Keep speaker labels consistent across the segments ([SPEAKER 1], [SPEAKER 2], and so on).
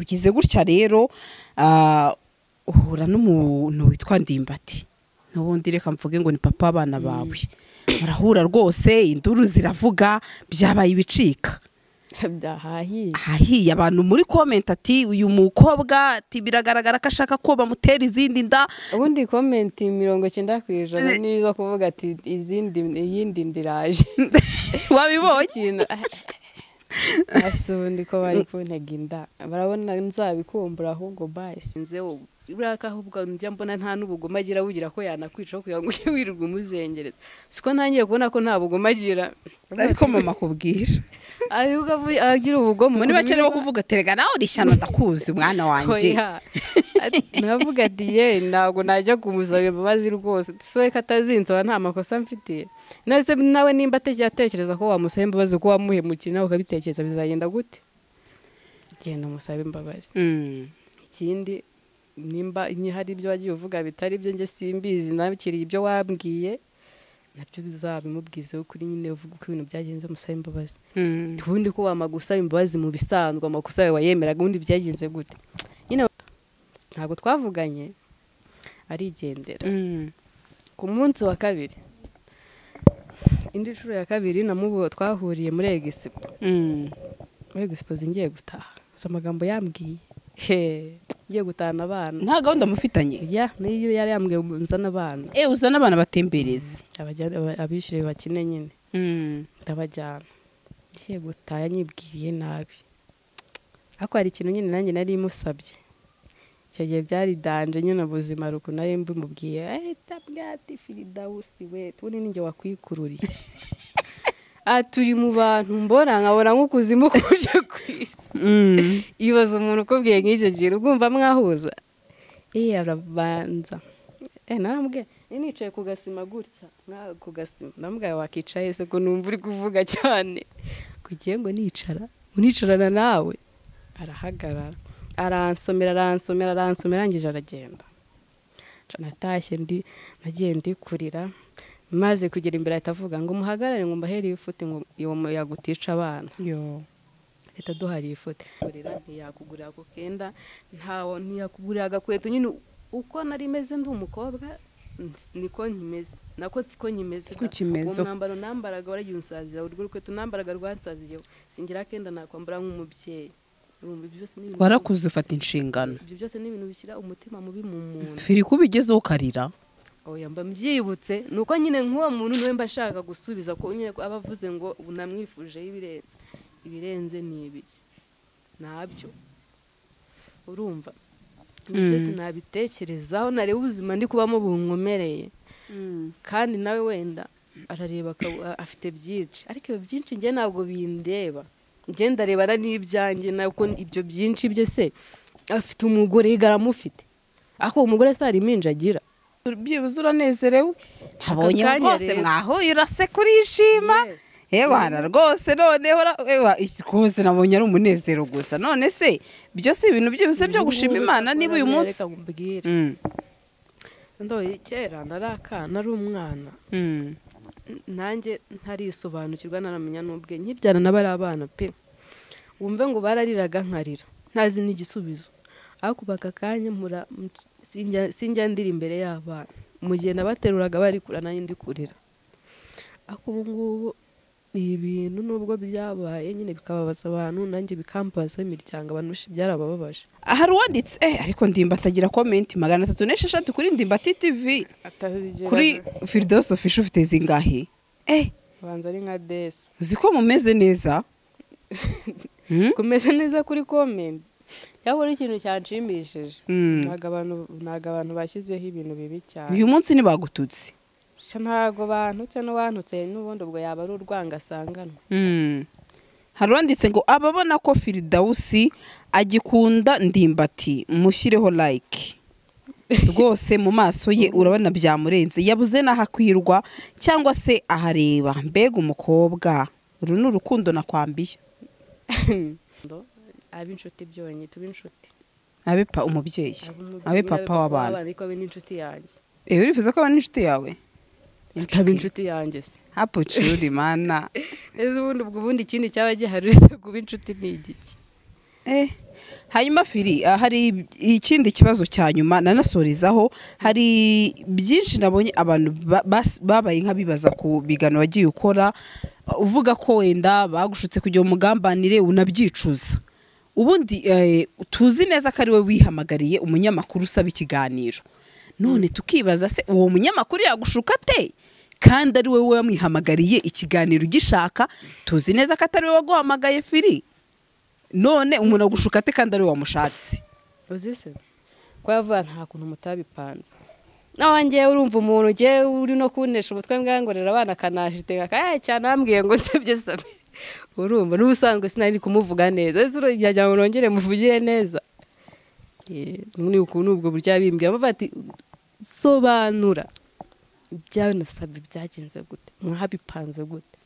[SPEAKER 1] ugize gutya rero uhura n'umuntu witwa ndimbati n'ubundi reka mvuge ngo ni papa w'abana bawe murahura rwose induru ziravuga byabaye ibicika
[SPEAKER 2] byahahiye
[SPEAKER 1] ahahiye abantu muri komenti ati uyu mukobwa ati biragaragara ko ashaka ko bamutera izindi nda
[SPEAKER 2] ubundi komenti mirongo icyenda ku ijana ni izo kuvuga ati izindi iyindi ndiraje
[SPEAKER 1] wabibonye
[SPEAKER 2] ikintu hasi ubundi ko bari kuntega inda barabona nzabikumbura ahubwo basi nzeho buriya kahubwo njya mbona nta n'ubugome agira bugira ko yanakwica aho kugira ngo ujye wirirwa umuzengereza siko ntangiye kubona ko nta bugome agira
[SPEAKER 1] ariko mama akubwira
[SPEAKER 2] ariko avuye- agira ubugome
[SPEAKER 1] muri make
[SPEAKER 2] kumenya-
[SPEAKER 1] nibo kuvuga ati rega nawe uri ishyano ndakuzi mwana wanjye
[SPEAKER 2] Oya. Ati- navuga ati ye ntabwo najya kumusaba imbabazi rwose soye ko atazinsaba nta makosa mfitiye nese nawe nimba atajya atekereza ko wamusaba imbabazi ko wamuhemukiye nawe ukabitekereza bizagenda gute genda umusabe imbabazi
[SPEAKER 1] Mm.
[SPEAKER 2] ikindi nimba ni- hari ibyo wagiye uvuga bitari ibyo njye simbizi nakiriye ibyo wabwiye nabyo bizabimubwizeho kuri nyine uvuga uko ibintu byagenze umusabe imbabazi
[SPEAKER 1] Mm.
[SPEAKER 2] ubundi ko wamaga usaba imbabazi mu bisanzwe amakosa yawe wayemeraga ubundi byagenze gute nyine ntabwo twavuganye arigendera
[SPEAKER 1] Mm.
[SPEAKER 2] ku munsi wa kabiri indi nshuro ya kabiri namubo twahuriye muri egisipo
[SPEAKER 1] Mm.
[SPEAKER 2] muri egisipo ngiye gutaha gusa amagambo yambwiye he ngiye gutahana abana
[SPEAKER 1] nta gahunda mufitanye
[SPEAKER 2] ya niyo yari yambwiye ngo nzane abana
[SPEAKER 1] eh uzana abana batembereze
[SPEAKER 2] abajya- aba- abishyure bakine nyine ndabajyana ngiye gutaha nyibwiye nabi ariko hari ikintu nyine nanjye nari musabye icyo gihe byari danje nyine ubuzima ruku nari mbimubwiye ahita bwati firida wusi we ubundi ninjye wakwikururiye aha turi mu bantu mbona nkabona nk'ukuzimu kuje ku isi ibaza umuntu ukubwiye nk'icyo kintu ugumva mwahuza eh arabanza eh narambwiye nari nicaye ku gasima gutya nka- ku gasima namubwiye wakicaye se ko numva uri kuvuga cyane kugiye ngo nicara unicarana nawe arahagarara aransomera aransomera aransomera arangije aragenda Ca natashye ndi nagiye ndi kurira maze kugera imbere ahita avuga ngo muhagarare ngo mbahereye ifuti ngo uwo muyaga utica abana
[SPEAKER 1] yo
[SPEAKER 2] leta duhariye ifoto kurira ntiyakugurira ako kenda ntawo ntiyakugurira agakweto nyine uko nari meze ndi umukobwa ns- niko nkimeze nako siko nkimeze
[SPEAKER 1] Siko ukimeze.
[SPEAKER 2] uwo mwambaro nambaraga waragiye unsazira urwo rukweto nambaraga rwansaziyeho singira kenda nakwambara nk'umubyeyi urumva ibyo byose ni ibintu-
[SPEAKER 1] warakuze ufata inshingano
[SPEAKER 2] ibyo byose ni ibintu bishyira umutima mubi mu muntu
[SPEAKER 1] firi kuba ugezeho ukarira
[SPEAKER 2] oya mba mbyibutse ni uko nyine nk'uwo muntu niwe mba ashaka gusubiza ko nyine ko aba avuze ngo ubu namwifujeho ibirenze ibirenze ni ibiki ntabyo urumva ibyo byose nabitekerezaho nareba ubuzima ndi kubamo bunkomereye kandi nawe wenda arareba akaba- afite byinshi ariko ibyo byinshi njye ntabwo bindeba njye ndarebana n'ibyanjye nako ibyo byinshi bye se afite umugore yigara amufite ariko uwo mugore se hari impinja agira
[SPEAKER 1] byibuze uranezerewe ntabonye
[SPEAKER 2] Ako kanya
[SPEAKER 1] rwose
[SPEAKER 2] rero.
[SPEAKER 1] mwahuye uraseka urishima
[SPEAKER 2] Yes.
[SPEAKER 1] ebana rwose noneho ura- ewa, iki- rwose nabonye ari umunezero gusa none se byose ibintu byose byo gushima imana niba uyu munsi
[SPEAKER 2] Reka nkubwire.
[SPEAKER 1] Mm.
[SPEAKER 2] ndoye kera nari akana nari umwana
[SPEAKER 1] Mm.
[SPEAKER 2] N- nanjye ntarisobanukirwa ntaramenya n'ubwe nkibyana n'aba ari abana pe wumve ngo barariraga nkarira ntazi n'igisubizo ariko ubu aka kanya mpura- m- sinjya- sinjya ndira imbere y'abana mu gihe nabateruraga bari kurira nanjye ndi kurira ariko ubu ngubu ni ibintu nubwo byabaye nyine bikababaza abantu nanjye bikambaza imiryango abantu benshi byarabababaje
[SPEAKER 1] hari uwanditse eh ariko ndimbati agira komenti magana atatu n'esheshatu kuri ndimbati tivi kuri firidosofi ufite zingahe eh
[SPEAKER 2] banza ari nka desi
[SPEAKER 1] uzi ko mumeze neza Hmm?
[SPEAKER 2] kumeze neza kuri komenti cyangwa ari ikintu cyanshimishije
[SPEAKER 1] Mm.
[SPEAKER 2] ntabwo abantu ntabwo abantu bashyizeho ibintu bibi cyane
[SPEAKER 1] uyu munsi ntibagututse
[SPEAKER 2] Sha ntabwo bantutse n'uwantutse n'ubundi ubwo yaba ari urwanga asanganwa
[SPEAKER 1] Hmm. hari uwanditse ngo ababona ko firidawusi agikunda ndimbati mushyireho like rwose mu maso ye urabona byamurenze yabuze n'aho akwirwa cyangwa se ahareba mbega umukobwa uru ni urukundo nakwambiye
[SPEAKER 2] ab'inshuti byonyine tube inshuti
[SPEAKER 1] abe pa umubyeyi
[SPEAKER 2] Ab'umubyeyi
[SPEAKER 1] abe
[SPEAKER 2] n'abe
[SPEAKER 1] papa w'abana
[SPEAKER 2] ariko abe n'inshuti yanjye
[SPEAKER 1] ewe urifuza ko aba n'inshuti yawe
[SPEAKER 2] abe inshuti yanjye se
[SPEAKER 1] hapo curi mana
[SPEAKER 2] ese ubundi ubwo ubundi ikindi cyaba gihari uretse kuba inshuti ni igiki
[SPEAKER 1] Eh, hanyuma firi ah, hari ikindi kibazo cya nyuma nanasorizaho hari byinshi nabonye abantu ba- bas- babaye nk'abibaza ku bigano wagiye ukora uvuga ko wenda bagushutse kugira umugambanire unabyicuza ubundi eh, tuzi neza ko ari we wihamagariye umunyamakuru usaba ikiganiro none tukibaza se uwo munyamakuru yagushuka ate kandi ari wowe wamwihamagariye ikiganiro ugishaka tuzi neza ko atari we waguhamagaye firi none umuntu agushuka ate kandi ari we wamushatse
[SPEAKER 2] uzi se ko yavuga nta kuntu mutabipanze nawe ngewe urumva umuntu ugiye uri no kunnesha umutwe mbwa ngo rero abana akanajite akayaye cyane ambwiye ngo nsebye samire urumva n'ubusanzwe sinari kumuvuga neza ese urajya ngo nongere muvugire neza Eh, ni ukuntu ubwo buryo bimbwira bavuga ati sobanura ibyawe nasabye byagenze gute mwabipanze gute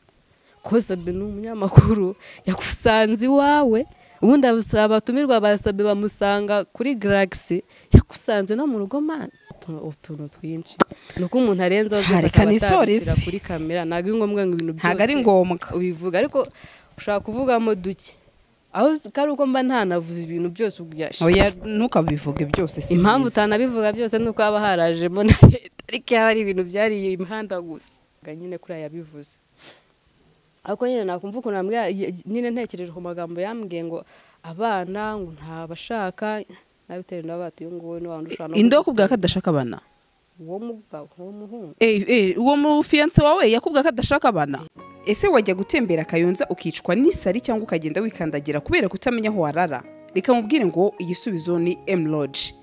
[SPEAKER 2] ko sabe ni umunyamakuru yakusanze iwawe ubundi abasaba- abatumirwa basabe bamusanga kuri garagisi yakusanze no mu rugo mana Utu- utuntu twinshi ni uko umuntu arenzaho byose
[SPEAKER 1] Reka
[SPEAKER 2] akaba
[SPEAKER 1] nisoreze.
[SPEAKER 2] atabishyira kuri kamera ntabwo ari ngombwa ngo ibintu byose
[SPEAKER 1] ntabwo ari ngombwa
[SPEAKER 2] ubivuga ariko ushobora kuvugamo duke aho ko ari uko mba ntanavuze ibintu byose ubwo
[SPEAKER 1] oya ntukabivuge byose si
[SPEAKER 2] impamvu
[SPEAKER 1] byiza.
[SPEAKER 2] utanabivuga byose ni uko haba harajemo na leta ariko yaba ari ibintu byariye imihanda gusa Ubwo nyine kuriya yabivuze ariko nyine nakumva ukuntu yambwiye nyine ntekereje ku magambo yambwiye ngo abana ngo ntabashaka nabitewe n'abati uyu nguyu ni wa wundi ushobora no
[SPEAKER 1] inde wakubwira ko adashaka abana
[SPEAKER 2] uwo mugabo uwo muhungu
[SPEAKER 1] Eh, eh, uwo mu fiyanse wawe yakubwira ko adashaka abana ese wajya gutembera akayonza ukicwa n'isari cyangwa ukagenda wikandagira kubera kutamenya aho warara reka mubwire ngo igisubizo ni m lodge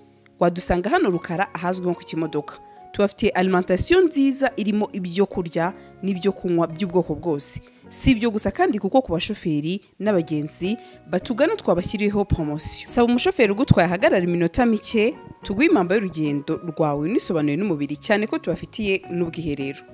[SPEAKER 1] wadusanga hano rukara ahazwi nko ku kimodoka tubafitiye alimentation nziza irimo ibyo kurya n'ibyo kunywa by'ubwoko bwose si ibyo gusa kandi kuko ku bashoferi n'abagenzi batugana twabashyiriyeho promosiyo saba umushoferi ugutwaye ahagarara iminota mike tuguhe impamba y'urugendo rwawe unisobanuye n'umubiri cyane ko tubafitiye n'ubwiherero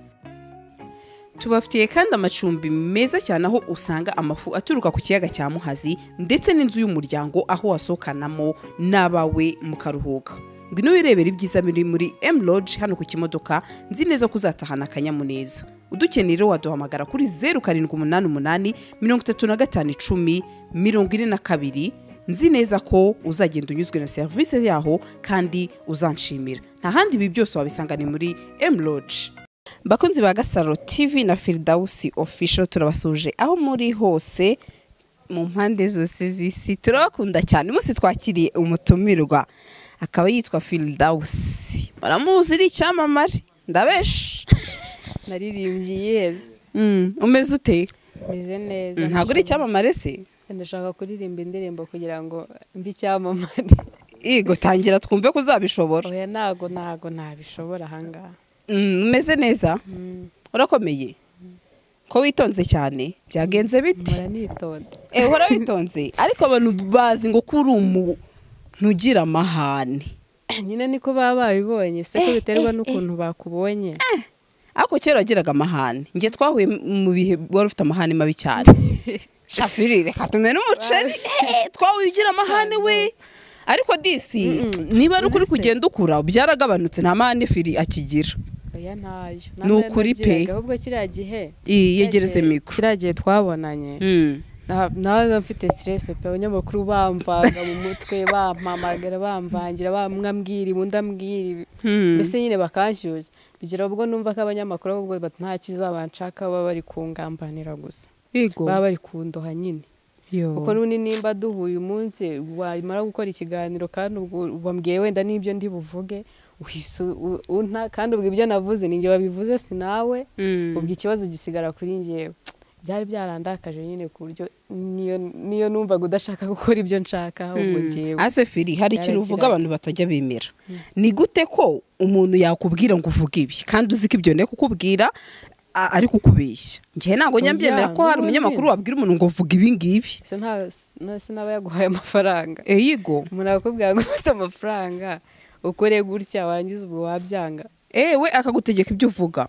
[SPEAKER 1] tubafitiye kandi amacumbi meza cyane aho usanga amafu aturuka ku kiyaga cya muhazi ndetse n'inzu y'umuryango aho wasohokanamo n'abawe mukaruhuka ngwino wirebera ibyiza biri muri m lodge hano ku kimodoka nzi neza ko uzatahana akanyamuneza udukeneye rero waduhamagara kuri zeru karindwi umunani umunani mirongo itatu na gatanu icumi mirongo ine na kabiri nzi neza ko uzagenda unyuzwe na serivisi yaho kandi uzanshimira nta handi ibi byose wabisanga ni muri m lodge bakunzi ba gasaro tv na firidawusi official turabasuje aho muri hose mu mpande zose z'isi turabakunda cyane umunsi twakiriye umutumirwa akaba yitwa firidawusi baramuzi ari icyamamare ndabesha
[SPEAKER 2] naririmbye yeze
[SPEAKER 1] Mm, umeze ute
[SPEAKER 2] meze neza
[SPEAKER 1] Mm, ntabwo uri icyamamare se
[SPEAKER 2] ndashaka kuririmba indirimbo kugira ngo mbe icyamamare
[SPEAKER 1] yego tangira twumve ko uzabishobora
[SPEAKER 2] oya ntago ntago ntabishobora ahangaha
[SPEAKER 1] Mm, umeze neza urakomeye ko witonze cyane byagenze biti
[SPEAKER 2] mpora nitonda
[SPEAKER 1] Eh, uhora witonze ariko abantu bazi ngo ko uri umuntu ugira amahane
[SPEAKER 2] nyine niko baba babibonye se ko biterwa n'ukuntu bakubonye
[SPEAKER 1] ariko kera wagiraga amahane njye twahuye mu bihe wari ufite amahane mabi cyane shafiri reka tumene umuceri Eh, twahuye ugira amahane we ariko disi niba ari ukuri
[SPEAKER 2] Uzi se?
[SPEAKER 1] kugenda ukura byaragabanutse nta mahane firi akigira
[SPEAKER 2] oya ntayo
[SPEAKER 1] Ni ukuri pe.
[SPEAKER 2] Nagiraga, ahubwo kiriya gihe
[SPEAKER 1] Iyi, yegereze mikoro
[SPEAKER 2] kiriya gihe twabonanye
[SPEAKER 1] Mm.
[SPEAKER 2] na- nabaga mfite siteresi pe abanyamakuru bamvanga mu mutwe bampamagara bamvangira bamwambwira ibi undi ambwira ibi
[SPEAKER 1] Hmm.
[SPEAKER 2] mbese nyine bakanshyushya bigera ubwo numva ko abanyamakuru ahubwo bati nta kizabanshaka baba bari kungambanira gusa
[SPEAKER 1] Yego.
[SPEAKER 2] baba bari kundoha nyine
[SPEAKER 1] Yo.
[SPEAKER 2] kuko n'ubundi nimba duhuye umunsi wamara gukora ikiganiro kandi ubwo wambwiye wenda n'ibyo ndi buvuge uhise u- unta kandi ubwo ibyo navuze ni njye wabivuze si nawe
[SPEAKER 1] Mm.
[SPEAKER 2] ubwo ikibazo gisigara kuri njyewe byari byarandakaje nyine ku buryo niyo niyo numvaga udashaka gukora ibyo nshaka ahubwo njyewe
[SPEAKER 1] ase firi hari ikintu
[SPEAKER 2] Byaragira
[SPEAKER 1] uvuga abantu batajya bemera ni gute ko umuntu yakubwira ngo uvuge ibi kandi uzi ko ibyo nari kukubwira a- ari kukubeshya njyewe ntabwo njya
[SPEAKER 2] Oya,
[SPEAKER 1] mbyemera ko hari
[SPEAKER 2] n'ubundi.
[SPEAKER 1] umunyamakuru wabwira umuntu ngo vuga ibi ngibi
[SPEAKER 2] se nta na- se n'aba yaguhaye amafaranga
[SPEAKER 1] Eh, yego
[SPEAKER 2] umuntu akakubwira ngo ufite amafaranga ukore gutya warangiza ubwo wabyanga
[SPEAKER 1] ewe akagutegeka ibyo uvuga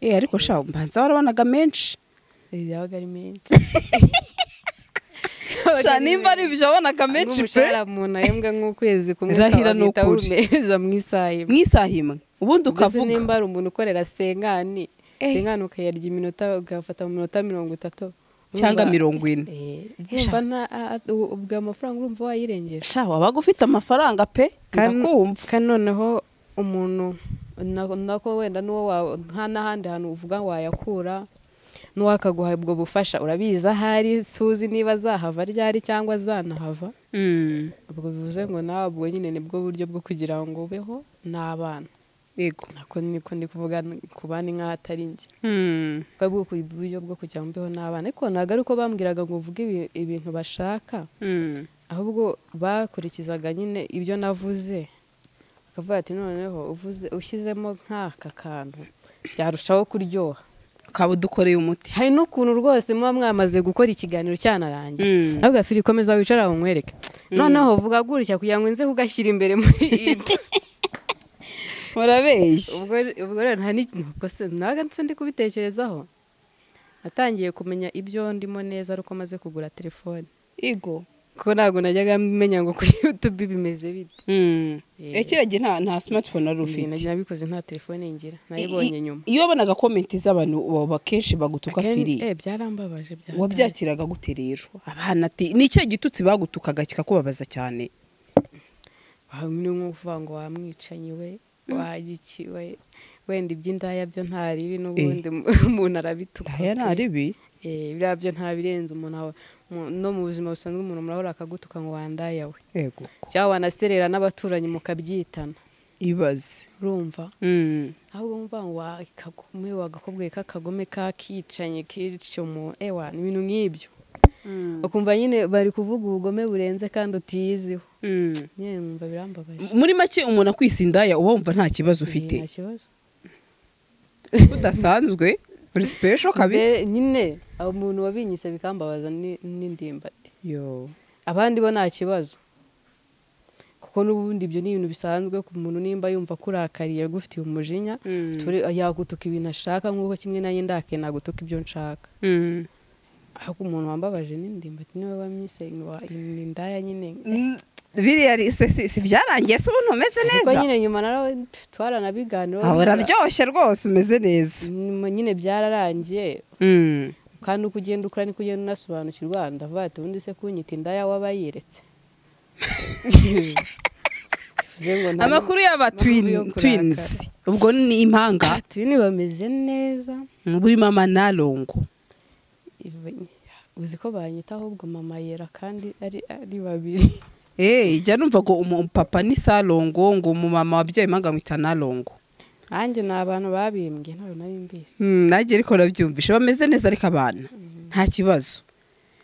[SPEAKER 1] Eh, ariko sha mbanza warabonaga menshi
[SPEAKER 2] Eh, yabaga ari menshi
[SPEAKER 1] sha nimba ari ibyo wabonaga menshi pe
[SPEAKER 2] nk'umushahara umuntu ahembwa nk'ukwezi kumwe
[SPEAKER 1] Irahira ni
[SPEAKER 2] ukabita
[SPEAKER 1] ukuri.
[SPEAKER 2] wuneza mu isaha imwe
[SPEAKER 1] mu isaha imwe ubundi
[SPEAKER 2] mbese
[SPEAKER 1] ukavuga
[SPEAKER 2] nimba ari umuntu ukorera sengani
[SPEAKER 1] Eh.
[SPEAKER 2] sengani ukayarya iminota ugafata mu minota mirongo itatu
[SPEAKER 1] cyangwa mirongo ine
[SPEAKER 2] wumva nta- a- a- u- ubwo amafaranga urumva wayirengeje
[SPEAKER 1] sha wabaga ufite amafaranga pe
[SPEAKER 2] Kan-
[SPEAKER 1] ndakumva
[SPEAKER 2] kandi noneho umuntu na- nako wenda n'uwo wa- nta n'ahandi hantu uvuga ngo wayakura n'uwakaguha ubwo bufasha urabizi ahari suzi niba azahava ryari cyangwa azanahava
[SPEAKER 1] Mm,
[SPEAKER 2] ubwo bivuze ngo nawe ubwo nyine nibwo buryo bwo kugira ngo ubeho n'abana
[SPEAKER 1] yego
[SPEAKER 2] nako niko ndi kuvuga ku bana nk'aho atari njye
[SPEAKER 1] Mm,
[SPEAKER 2] bwa bwo ku buryo bwo kugira ngo mbeho n'abana ariko ntabwo ari uko bambwiraga ngo uvuge ibi- ibintu bashaka
[SPEAKER 1] mm,
[SPEAKER 2] ahubwo bakurikizaga nyine ibyo navuze bakavuga ati noneho uvuze ushyizemo nk'aka kantu byarushaho kuryoha
[SPEAKER 1] ukaba udukoreye umuti
[SPEAKER 2] hari n'ukuntu rwose muba mwamaze gukora ikiganiro cyanarangiye
[SPEAKER 1] Mm.
[SPEAKER 2] ahubwo firi komeza wicara aho nkwereke noneho vuga gutya kugira ngo nze kugashyira imbere muri ibyo
[SPEAKER 1] murabeshya
[SPEAKER 2] ubwo ubwo rero nta n'iki- ubwo se nawe nse ndi kubitekerezaho natangiye kumenya ibyo ndimo neza ari uko maze kugura telefone
[SPEAKER 1] yego
[SPEAKER 2] kuko ntabwo najyaga menya ngo kuri yutube bimeze bite
[SPEAKER 1] Mm.
[SPEAKER 2] Yego.
[SPEAKER 1] Eh, kera gihe nta nta smartphone wari
[SPEAKER 2] Ibi
[SPEAKER 1] ufite
[SPEAKER 2] najya nabikoze nta telefone ngira
[SPEAKER 1] I-
[SPEAKER 2] nayibonye
[SPEAKER 1] i-
[SPEAKER 2] nyuma
[SPEAKER 1] iyo wabonaga komenti z'abantu baba kenshi bagutuka
[SPEAKER 2] Akenshi-
[SPEAKER 1] firi
[SPEAKER 2] eh, byarambabaje byarambabaje.
[SPEAKER 1] wabyakiraga gute rero abana ati ni ikihe gitutsi bagutukaga kikakubabaza cyane
[SPEAKER 2] ni nk'uvuga ngo wamwicanyi we wagiki we wenda iby'indaya byo ntaribi n'ubundi umuntu arabituka
[SPEAKER 1] ndaya
[SPEAKER 2] pe.
[SPEAKER 1] naribi
[SPEAKER 2] Eh, biriya byo ntabirenze umuntu aba- mu- no mu buzima busanzwe umuntu murahora akagutuka ngo wandaya we
[SPEAKER 1] yego ko.
[SPEAKER 2] cyangwa wanaserera n'abaturanyi mukabyitana
[SPEAKER 1] ibaze
[SPEAKER 2] urumva
[SPEAKER 1] Mm.
[SPEAKER 2] ahubwo mvuga ngo wa kagome wa gakobwe k'akagome kakicanye kica umuntu ewa ni ibintu nk'ibyo ukumva nyine bari kuvuga ubugome burenze kandi utiyiziho
[SPEAKER 1] Mm.
[SPEAKER 2] nyine numva birambabaje
[SPEAKER 1] muri make umuntu akwise indaya uba wumva nta kibazo ufite
[SPEAKER 2] Eh, nta kibazo
[SPEAKER 1] udasanzwe uri special kabisa
[SPEAKER 2] Mbe- nyine aho umuntu wabinyise bikambabaza ni- n'indimbati
[SPEAKER 1] yo
[SPEAKER 2] abandi bo nta kibazo kuko n'ubundi ibyo ni ibintu bisanzwe ku muntu nimba yumva kurakariye agufitiye umujinya
[SPEAKER 1] Mm.
[SPEAKER 2] ture- yagutuka ibintu ashaka nk'uko kimwe nanjye ndake nagutuka ibyo nshaka
[SPEAKER 1] Mm.
[SPEAKER 2] ariko umuntu wambabaje n'indimbati niwe wamwise wa- ni indaya nyine
[SPEAKER 1] Mm, biriya ri- se- si si byarangiye se ubu ntumeze
[SPEAKER 2] kuko
[SPEAKER 1] neza
[SPEAKER 2] nyine nyuma narawe twaranabiganiraho
[SPEAKER 1] aba uraryoshye rwose umeze neza
[SPEAKER 2] nyuma nyine byararangiye
[SPEAKER 1] Mm.
[SPEAKER 2] kandi uko ugenda ukura niko ugenda unasobanukirwa ndavuga ati ubundi se kunyita indaya waba yiretse bivuze ngo nta-
[SPEAKER 1] amakuru y'aba
[SPEAKER 2] nta mpamvu yo
[SPEAKER 1] twin-
[SPEAKER 2] kurakara.
[SPEAKER 1] twins ubwo ni impanga
[SPEAKER 2] twini bameze neza
[SPEAKER 1] muri mama na longo
[SPEAKER 2] Ibi- uzi ko banyita ahubwo mama yera kandi ari ari babiri
[SPEAKER 1] eee jya numva ngo umupapa ni salongo ngo umumama wabyaye impanga amwita na longo
[SPEAKER 2] nanjye ni abantu babimbwe ntabwo nari mbizi
[SPEAKER 1] Mm, nanjye ariko urabyumvishe bameze neza ariko abana nta kibazo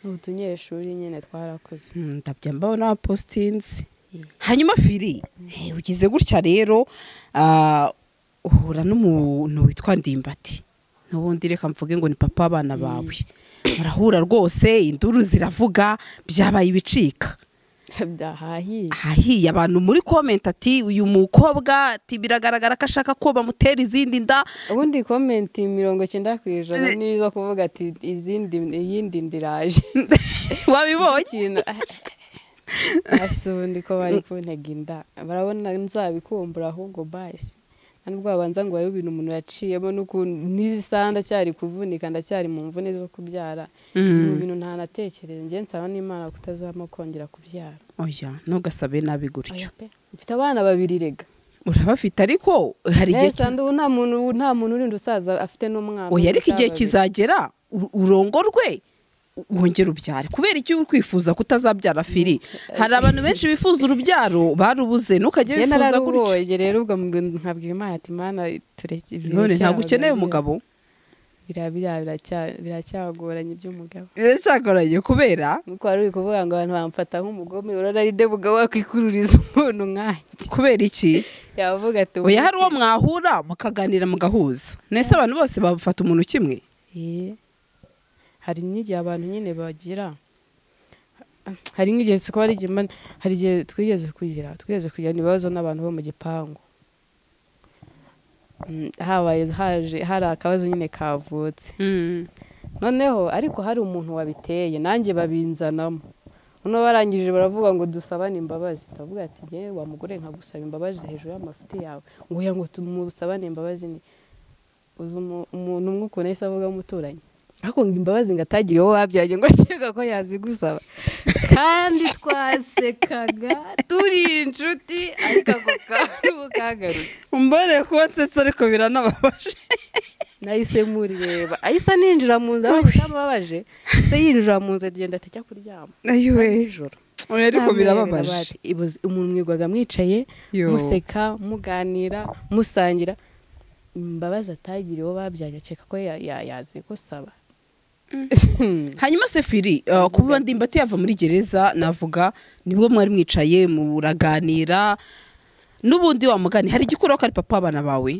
[SPEAKER 2] ubu tunyeshuri nyine twarakuze
[SPEAKER 1] Mm, ndabya mbabona abapositinzi hanyuma firi eh, ugize gutya rero ah, uhura n'umuntu witwa ndimbati n'ubundi reka mvuge ngo ni papa w'abana bawe murahura rwose induru ziravuga byabaye ibicika
[SPEAKER 2] byahahiye
[SPEAKER 1] ahahiye abantu muri komenti ati uyu mukobwa ati biragaragara ko ashaka ko bamutera izindi nda
[SPEAKER 2] ubundi komenti mirongo icyenda ku ijana ni izo kuvuga ati izindi iyindi ndiraje
[SPEAKER 1] wabibonye
[SPEAKER 2] ikintu hasi ubundi ko bari kuntega inda barabona nzabikumbura ahubwo basi nta nubwo babanza ngo barebe ibintu umuntu yaciyemo n'ukuntu n'isaha ndacyari kuvunika ndacyari mu mvune zo kubyara
[SPEAKER 1] Mm.
[SPEAKER 2] mu bintu ntanatekereza njye nsaba n'imana kutazamo kongera kubyara
[SPEAKER 1] oya ntugasabe nabi gutyo
[SPEAKER 2] Oya pe. mfite abana babiri rega
[SPEAKER 1] urabafite ariko hari igihe
[SPEAKER 2] Neza,
[SPEAKER 1] kiza-
[SPEAKER 2] ubu nta muntu nta muntu urinda usaza afite n'umwana
[SPEAKER 1] oya ariko igihe
[SPEAKER 2] cyangwa babiri.
[SPEAKER 1] kizagera u- urongorwe wongere ubyare kubera icyo uri kwifuza kutazabyara firi hari abantu benshi bifuza urubyaro barubuze ntukajye
[SPEAKER 2] njye
[SPEAKER 1] wifuza gutyo
[SPEAKER 2] nararubonye rero ubwo mu- nkabwira imana ati mana tureke
[SPEAKER 1] none ntabwo
[SPEAKER 2] biracyabagora."
[SPEAKER 1] ukeneye umugabo
[SPEAKER 2] Biriya- biriya biracya- biracyagoranye by'umugabo
[SPEAKER 1] biracyagoranye kubera
[SPEAKER 2] nuko wari uri kuvuga ngo abantu bamfata nk'umugome urabona ari de mugabo wakwikururiza umuntu nkanjye
[SPEAKER 1] kubera iki
[SPEAKER 2] yavuga ati
[SPEAKER 1] oya hari uwo mwahura mukaganira mugahuza nese abantu bose bafata umuntu kimwe
[SPEAKER 2] Eh, hari n'igihe abantu nyine bagira hari nk'igihe siko hari igihe mba- hari igihe twigeze kugira twigeze kugira ibibazo n'abantu bo mu gipangu Mm, habaye haje hari akabazo nyine kavutse noneho ariko hari umuntu wabiteye nanjye babinzanamo noneho barangije baravuga ngo dusabane imbabazi ndavuga ati ngewe wa mugore nkagusaba imbabazi hejuru y'amafuti yawe ngo ya ngo tumusabane imbabazi ni uzi umu- umuntu umwe ukuntu yahise avuga umuturanyi ariko ngo imbabazi ngo atagire uwo babyaranye ngo akeka ko yazigusaba kandi twasekaga turi inshuti ariko ako kantu kagarutse
[SPEAKER 1] mbere kuba nsetse ariko biranababaje
[SPEAKER 2] nahise murireba ahise ninjira mu nzu aho bitamubabaje se yinjira mu nzu agenda atajya kuryama
[SPEAKER 1] ayiwe
[SPEAKER 2] nijoro
[SPEAKER 1] oya ariko birababaje
[SPEAKER 2] birababaje umuntu mwigwaga mwicaye
[SPEAKER 1] Yo.
[SPEAKER 2] museka muganira musangira imbabazi atagiriye uwo babyaranye akeka ko ya- ya- yazigusaba
[SPEAKER 1] hanyuma se firi uh, kuba ndimbati yava muri gereza navuga nibwo mwari mwicaye muraganira n'ubundi wa mugani hari igikuraho ko ari papa w'abana bawe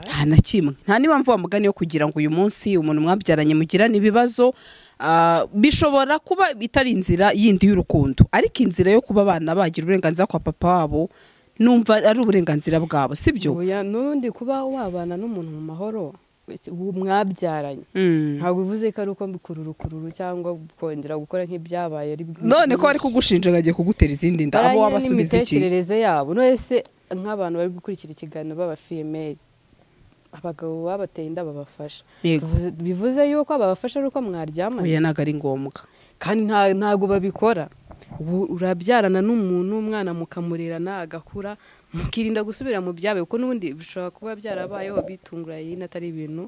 [SPEAKER 1] nta na kimwe nta n'impamvu wa mugani yo kugira ngo uyu munsi umuntu mwabyaranye mugirane ibibazo ah, bishobora kuba itari inzira yindi y'urukundo ariko inzira yo kuba abana bagira uburenganzira kwa papa wabo numva ari uburenganzira bwabo sibyo
[SPEAKER 2] Oya, n'ubundi kuba wabana n'umuntu mu mahoro ubu mwabyaranye
[SPEAKER 1] Mm.
[SPEAKER 2] ntabwo bivuze ko ari uko mbukururukururu cyangwa kongera gukora nk'ibyabaye ari
[SPEAKER 1] none ko bari kugushinja bagiye kugutera izindi nda abo
[SPEAKER 2] baranye
[SPEAKER 1] wabasubiza iki
[SPEAKER 2] n'imitekerereze yabo none se nk'abantu bari gukurikira ikiganiro b'abafiyemeri abagabo babateye inda babafasha
[SPEAKER 1] Yego.
[SPEAKER 2] Tuvuze- bivuze yuko ababafasha ari uko mwaryamanye
[SPEAKER 1] oya ntabwo ari ngombwa
[SPEAKER 2] kandi nta- ntabwo babikora ubu urabyarana n'umuntu umwana mukamurerana agakura mukirinda gusubira mu byabaye kuko n'ubundi bishobora kuba byarabayeho bitunguranye atari ibintu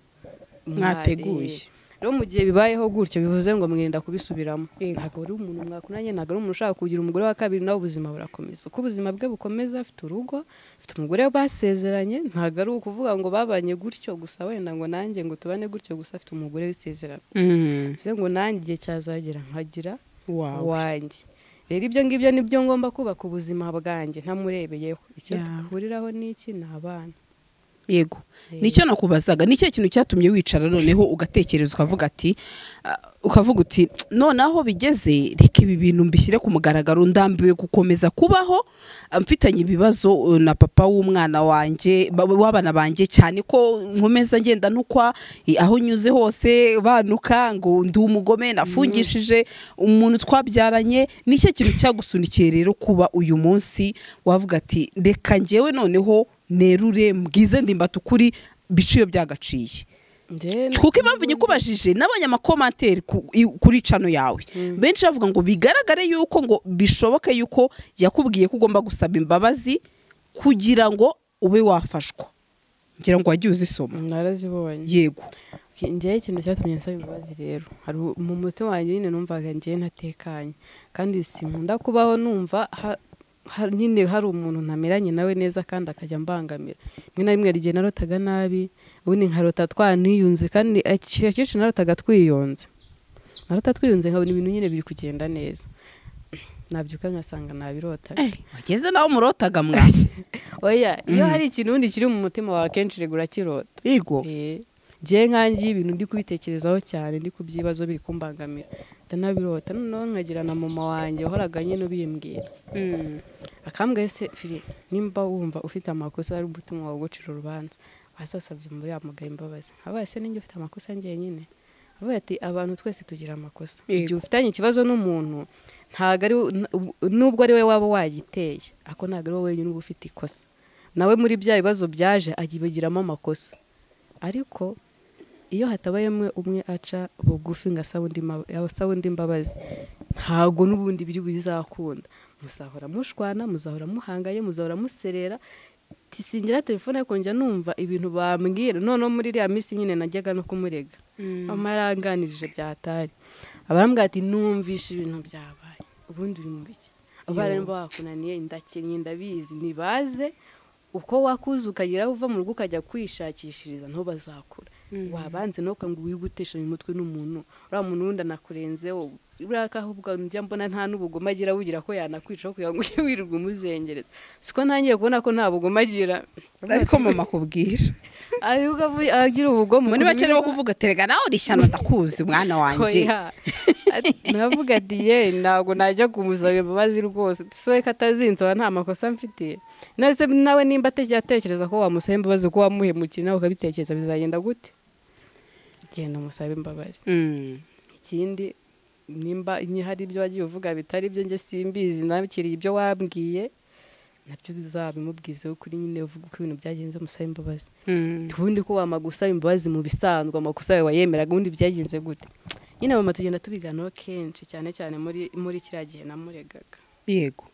[SPEAKER 1] Mwateguye.
[SPEAKER 2] rero mu gihe bibayeho gutyo bivuze ngo mwirinda kubisubiramo
[SPEAKER 1] Yego.
[SPEAKER 2] ntabwo ari umuntu mwakunanye ntabwo ari umuntu ushaka kugira umugore wa kabiri nawe ubuzima burakomeza uko ubuzima bwe bukomeza afite urugo afite umugore basezeranye ntabwo ari ukuvuga ngo babanye gutyo gusa wenda ngo nanjye ngo tubane gutyo gusa afite umugore w'isezerano
[SPEAKER 1] Mm.
[SPEAKER 2] bivuze ngo nanjye igihe cyazagera nkagira
[SPEAKER 1] wawe
[SPEAKER 2] wanjye rero ibyo ngibyo ni byo ngomba kubaka ubuzima bwanjye ntamurebeyeho icyo
[SPEAKER 1] Yeah.
[SPEAKER 2] duhuriraho n'iki ni abana
[SPEAKER 1] yego nicyo nakubazaga ni cyo kintu cyatumye wicara noneho ugatekereza ukavuga ati ah, ukavuga uti none aho bigeze reka ibi bintu mbishyire ku mugaragaro ndambiwe gukomeza kubaho ah, mfitanye ibibazo eh, na papa w'umwana wanjye ba- w'abana banjye cyane ko nkomeza ngenda nukwa eh, aho nyuze hose banuka ngo ndi umugome nafungishije umuntu twabyaranye ni cyo kintu cyagusunikiye rero kuba uyu munsi wavuga ati reka njyewe noneho nerure mbwize ndimbati ukuri bice iyo byagaciye kuko impamvu nyikubajije nabonye amakomantere ku- i- kuri cano yawe benshi bavuga ngo bigaragare yuko ngo bishoboke yuko yakubwiye ko ugomba gusaba imbabazi kugira ngo ube wafashwa ngira ngo wagiye uzisoma
[SPEAKER 2] narazibonye
[SPEAKER 1] yego
[SPEAKER 2] njyewe ikintu cyatumye nsaba imbabazi rero hari u- mu mutima wanjye nyine numvaga njyewe ntatekanye kandi sinkunda kubaho numva ha- ha- nyine hari umuntu ntameranye nawe neza kandi akajya ambangamira rimwe na rimwe hari igihe narotaga nabi ubundi nkarota twaniyunze kandi akenshi narotaga twiyunze narota twiyunze nkabona ibintu nyine biri kugenda neza nabyuka ngasanga nabirota
[SPEAKER 1] wageze naho murotaga mwa
[SPEAKER 2] oya iyo hari ikintu ubundi kiri mu mutima wawe akenshi regura kirota
[SPEAKER 1] yego
[SPEAKER 2] Eh, njyewe nkangiye ibintu ndi kubitekerezaho cyane ndi ku byibazo biri kumbangamira ndanabirota noneho nkagira na mama wanjye wahoraga nyine ubimbwira akambwira se firi nimba wumva ufite amakosa ari umutima wawe ugucira urubanza wasasabye muri yamugaye imbabazi abaye se ninjye ufite amakosa njyenyine avuga ati abantu twese tugira amakosa igihe
[SPEAKER 1] Yego.
[SPEAKER 2] ufitanye ikibazo n'umuntu ntabwo ari we- n- nubwo ari we waba wagiteye ako ntabwo ari wowe wenyine uba ufite ikosa nawe muri bya bibazo byaje agibagiramo amakosa ariko iyo hatabayemo umwe aca bugufi ngo asaba undi ma- asaba undi imbabazi ntabwo n'ubundi biri bizakunda muzahora mushwana muzahora muhanganye muzahora muserera tisingira telefone akonjya numva ibintu bambwira noneho muri iriya minsi nyine najyaga no kumurega mama yaranganirije byatari abarambwira ati numvishe ibintu byabaye ubundi uri muri iki abarimu bakunaniye ndakenye ndabizi ntibaze uko wakuze ukagera uva mu rugo ukajya kwishakishiriza nto bazakura wabanze nuko ngo uri gutesha mu mutwe n'umuntu uriya muntu wundi anakurenzeho buriya ko ahubwo njya mbona nta n'ubugome agira bugira ko yanakwica aho kugira ngo ujye wirirwa umuzengereza siko ntangiye kubona ko nta bugome agira
[SPEAKER 1] ariko mama akubwira
[SPEAKER 2] ariko avuye- agira ubugome
[SPEAKER 1] muri make niwo
[SPEAKER 2] kubiba-
[SPEAKER 1] kuvuga terega nawe uri shyano ndakuzi mwana wanjye
[SPEAKER 2] Oya. Ati- navuga ati ye ntabwo najya kumusaba imbabazi rwose sobe ko atazinsaba nta makosa mfite nawe se nawe nimba atajya atekereza ko wamusaba imbabazi ko wamuhemukiye nawe ukabitekereza bizagenda gute genda umusabe imbabazi
[SPEAKER 1] Mm.
[SPEAKER 2] ikindi nimba ni hari ibyo wagiye uvuga bitari byo njye simbizi nakiriye ibyo wabwiye nabyo bizabimubwizeho kuri nyine uvuga uko ibintu byagenze musabe imbabazi
[SPEAKER 1] Mm.
[SPEAKER 2] ubundi ko wamara gusaba imbabazi mu bisanzwe amakosa yawe wayemeraga ubundi byagenze gute nyine mama tugenda tubiganiraho kenshi cyane cyane muri muri kiriya gihe namuregaga
[SPEAKER 1] yego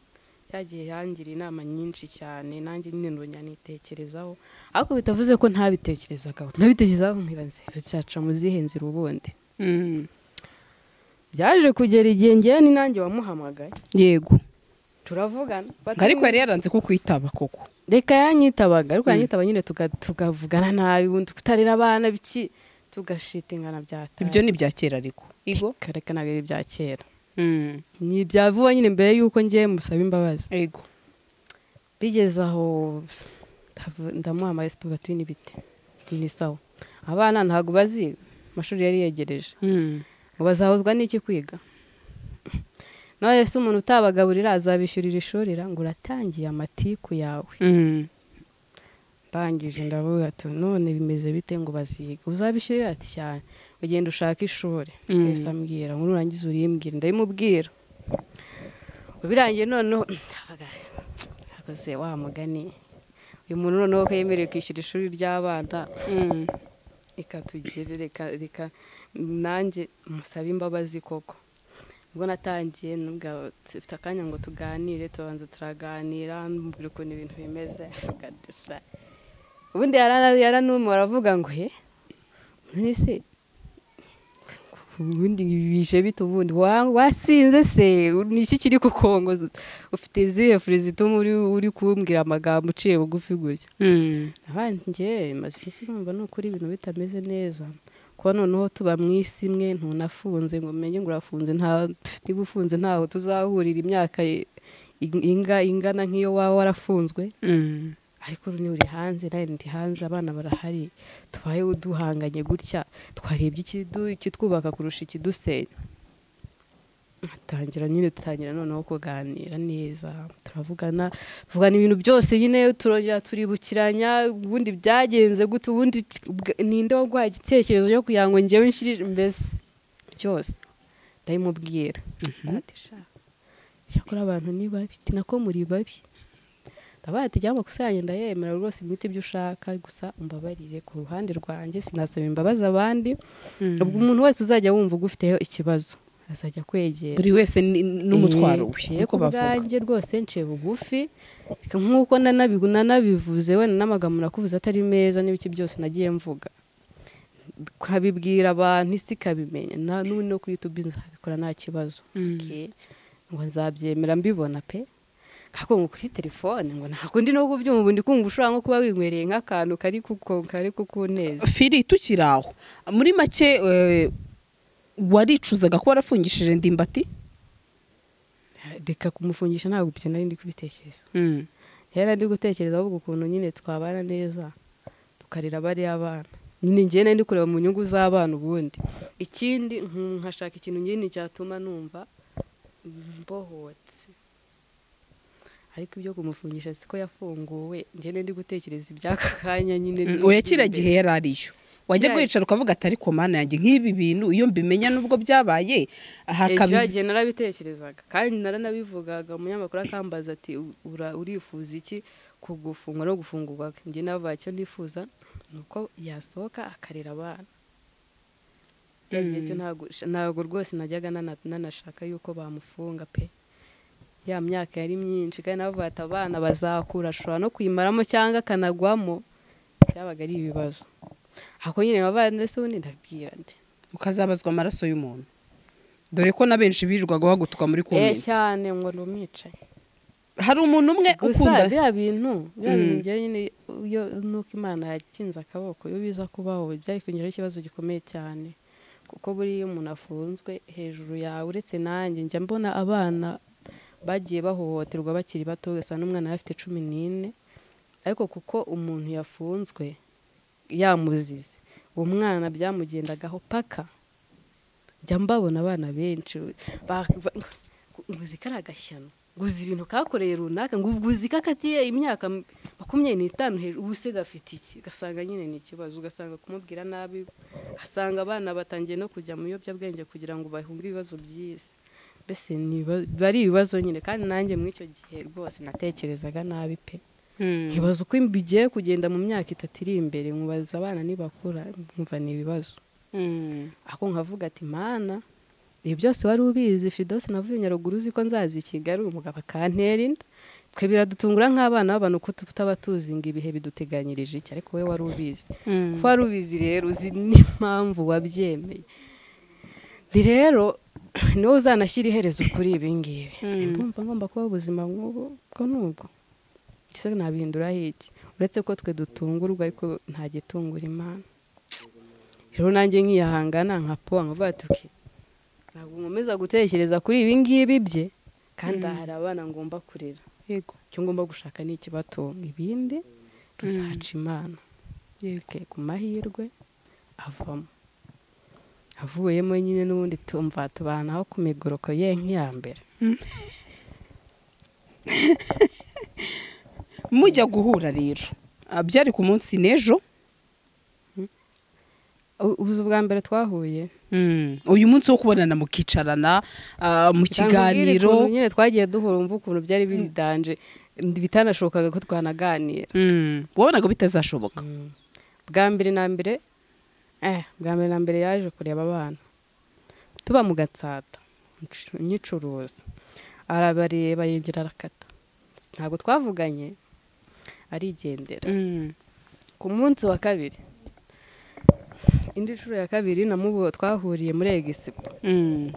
[SPEAKER 2] yagiye yangira inama nyinshi cyane nanjye nyine nongera nitekerezaho ariko bitavuze ko ntabitekerezaga nabitekerezaho nkira nzira cyaca mu zihe nzira ubundi
[SPEAKER 1] Mm.
[SPEAKER 2] byaje kugera igihe ngewe ni nanjye wamuhamagaye
[SPEAKER 1] yego
[SPEAKER 2] turavugana
[SPEAKER 1] ngo ariko yari yaranze kukwitaba koko
[SPEAKER 2] reka yanyitabaga ariko yanyitaba nyine tuga- tukavugana nabi ubundi kutarera abana biki tugashitingana byataye
[SPEAKER 1] ibyo ni ibya kera ariko igo
[SPEAKER 2] reka ntabwo ari ibya kera
[SPEAKER 1] Mm.
[SPEAKER 2] ni ibya vuba nyine mbere y'uko ngiye musaba imbabazi
[SPEAKER 1] yego
[SPEAKER 2] bigeze aho ndavu- ndamuha amaresipo batuye n'ibiti ni sawa abana ntabwo baziga amashuri yari yegereje
[SPEAKER 1] Mm.
[SPEAKER 2] ngo bazahozwa n'iki kwiga none se umuntu utabagaburira azabishyurira ishuri ra? ngo uratangiye amatiku yawe
[SPEAKER 1] Mm.
[SPEAKER 2] ndangije ndavuga ati none bimeze bite ngo baziga uzabishyurira ati cyane ugenda ushaka ishuri
[SPEAKER 1] Mm.
[SPEAKER 2] wese ambwira ngo nurangiza urimbwira ndabimubwira birangiye noneho hakoze wa mugani uyu muntu noneho ko yemerewe kwishyura ishuri ry'abana
[SPEAKER 1] Mm.
[SPEAKER 2] ikatugere reka reka nanjye musabe imbabazi koko ubwo natangiye nubwo dufite akanya ngo tuganire turabanza turaganira mubwira ukuntu ibintu bimeze akadusha ubundi yarana- yaranuma aravuga ngo he none se ubundi bije bite ubundi Wa- wasinze se ni iki kiri kukongoza ufite izihe furi zituma uri- uri kumbwira amagambo uciye bugufi gutya
[SPEAKER 1] Mm.
[SPEAKER 2] njye maze iminsi numva ni ukuri ibintu bitameze neza kuba noneho tuba mu isi imwe ntunafunze ngo umenye ngo urafunze nta pf, niba ufunze ntaho tuzahurira imyaka i- inga ingana nk'iyo waba warafunzwe
[SPEAKER 1] Mm.
[SPEAKER 2] ariko niba uri hanze nawe ndi hanze abana barahari tubayeho duhanganye gutya twarebye ikidu- ikitwubaka kurusha ikidusenya atangira nyine dutangira noneho kuganira neza turavugana tuvugana ibintu byose nyine turongera turibukiranya ubundi byagenze gute ubundi t- bwa- ninde waguhaye igitekerezo cyo kugira ngo njyewe nshirire mbese byose ndabimubwira ati sha cyakora abantu ni babi ati nako muri babi ndabaye ati jya amakosa yanjye ndayemera rwose mwite ibyo ushaka gusa umbabarire ku ruhande rwanjye sinasaba imbabazi abandi
[SPEAKER 1] Mm.
[SPEAKER 2] ubwo umuntu wese uzajya wumva ugufiteho ikibazo azajya kwegera
[SPEAKER 1] buri wese ni- n'umutwaro we
[SPEAKER 2] Eh,
[SPEAKER 1] niko
[SPEAKER 2] ku
[SPEAKER 1] bavuga
[SPEAKER 2] bwanjye rwose nciye bugufi nk'uko nanabi- nanabivuze wenda n'amagambo nakuvuze atari meza n'ibiki byose nagiye mvuga nkabibwira abantu isi ikabimenya na n'ubu no kuri youtube nzabikora nta kibazo
[SPEAKER 1] Mm.
[SPEAKER 2] Okay. ngo nzabyemera mbibona pe ariko ngo kuri telefone ngo ntabwo ndi no kubyumva ubundi kumva ushobora nko kuba winywereye nk'akantu kari kuko kari kukuneza
[SPEAKER 1] firi tukiri aho muri make eh, waricuzaga ko warafungishije ndimbati
[SPEAKER 2] reka kumufungisha ntabwo ibyo nari ndi kubitekereza rero ndi gutekereza ahubwo ukuntu nyine twabana neza tukarira bariya bana nyine njyewe nari ndi kureba mu nyungu z'abana ubundi ikindi nk- nkashaka ikintu nyine cyatuma numva mbohotse ariko ibyo kumufungisha siko yafunguwe njyewe nari ndi gutekereza iby'aka kanya nyine biri-
[SPEAKER 1] oya kiriya
[SPEAKER 2] biri
[SPEAKER 1] gihe
[SPEAKER 2] imbere.
[SPEAKER 1] yari ariyo wajya
[SPEAKER 2] Kiriya-
[SPEAKER 1] wicara ukavuga atari ku mana yanjye nk'ibi bintu iyo mbimenya n'ubwo byabaye
[SPEAKER 2] kiriya
[SPEAKER 1] hakabizi
[SPEAKER 2] gihe narabitekerezaga kandi naranabivugaga umunyamakuru akambaza ati "Ura- urifuza iki ku gufungwa no gufungurwa njye navuga icyo nifuza ni uko yasohoka akarera abana Bya gihe cyo ntabwo- ntabwo rwose najyaga nana- nanashaka yuko bamufunga pe ya myaka yari myinshi kandi navuga ati abana bazakura ashobora no kuyimaramo cyangwa akanagwamo byabaga ari ibibazo ako nyine abana ndetse ubundi ndabwira nde
[SPEAKER 1] ukazabazwa amaraso y'umuntu dore ko na benshi birirwaga bagutuka muri
[SPEAKER 2] Eh,
[SPEAKER 1] komenti
[SPEAKER 2] cyane ngo ni umwicaye
[SPEAKER 1] hari umuntu umwe
[SPEAKER 2] gusa
[SPEAKER 1] ukunda
[SPEAKER 2] biriya bintu biriya
[SPEAKER 1] Mm.
[SPEAKER 2] bintu njyewe nyine iyo nuko imana yakinze akaboko iyo biza kubaho byari kongeraho ikibazo gikomeye cyane kuko buriya iyo umuntu afunzwe hejuru yawe uretse nanjye njya mbona abana bagiye bahohoterwa bakiri bato ugasanga n'umwana yari afite cumi n'ine ariko kuko umuntu yafunzwe yamuzize uwo mwana byamugendagaho paka njya mbabona abana benshi bava- ngo uzi kariya gashyano ngo uzi ibintu kakoreye runaka ngo ubwo uzi ko akatiye imyaka makumyabiri n'itanu hejuru ubu se gafite iki ugasanga nyine ni ikibazo ugasanga kumubwira nabi ugasanga abana batangiye no kujya mu biyobyabwenge kugira ngo bahunge ibibazo by'isi mbese ni ibiba- biba ari ibibazo nyine kandi nanjye muri icyo gihe rwose natekerezaga nabi pe nkibaza uko bigiye kugenda mu myaka itatu iri imbere nkubaza abana nibakura nkumva ni ibibazo ako nkavuga ati mana ibi byose wari ubizi fidose navuye nyaruguru uzi ko nzaza i kigali umugabo akantera inda twe biradutungura nk'abana b'abantu ko tutaba tuzi ngo ibihe biduteganyirije iki ariko wowe wari ubizi ko wari ubizi rero uzi n'impamvu wabyemeye ni rero niwe uzanashyira iherezo kuri ibi ngibi
[SPEAKER 1] Mm.
[SPEAKER 2] ndumva ngomba kubaho ubuzima nk'ubu bwo n'ubwo mbese nabihinduraho iki uretse ko twe dutungurwa ariko nta gitungura imana rero nanjye nkiyahangana nka po nkavuga ati "Ok, ntabwo nkomeza gutekereza kuri ibi ngibi bye kandi aha hari abana ngomba kurera yego icyo ngomba gushaka ni ikibatunga ibindi tuzaca imana yego ku mahirwe avamo avuyemo nyine n'ubundi tumva tubanaho ku migoroko ye nk'iya mbere
[SPEAKER 1] mujya guhura rero Ah, byari ku munsi n'ejo
[SPEAKER 2] U- ubuzu bwa mbere twahuye
[SPEAKER 1] uyu munsi wo kubonana mukicarana ah, mu
[SPEAKER 2] Ntabwo ubwira ukuntu
[SPEAKER 1] kiganiro
[SPEAKER 2] nyine twagiye duhura umva ukuntu byari biridanje bitanashobokaga ko twanaganira
[SPEAKER 1] Mm. wabonaga bitazashoboka
[SPEAKER 2] bwa mbere na mbere eh bwa mbere na mbere yaje kureba abana tuba mu gatsata ncu- nyicuruza arabareba yongera arakata ntabwo twavuganye arigendera
[SPEAKER 1] Mm.
[SPEAKER 2] ku munsi wa kabiri indi nshuro ya kabiri namubo twahuriye muri egisipo
[SPEAKER 1] Mm.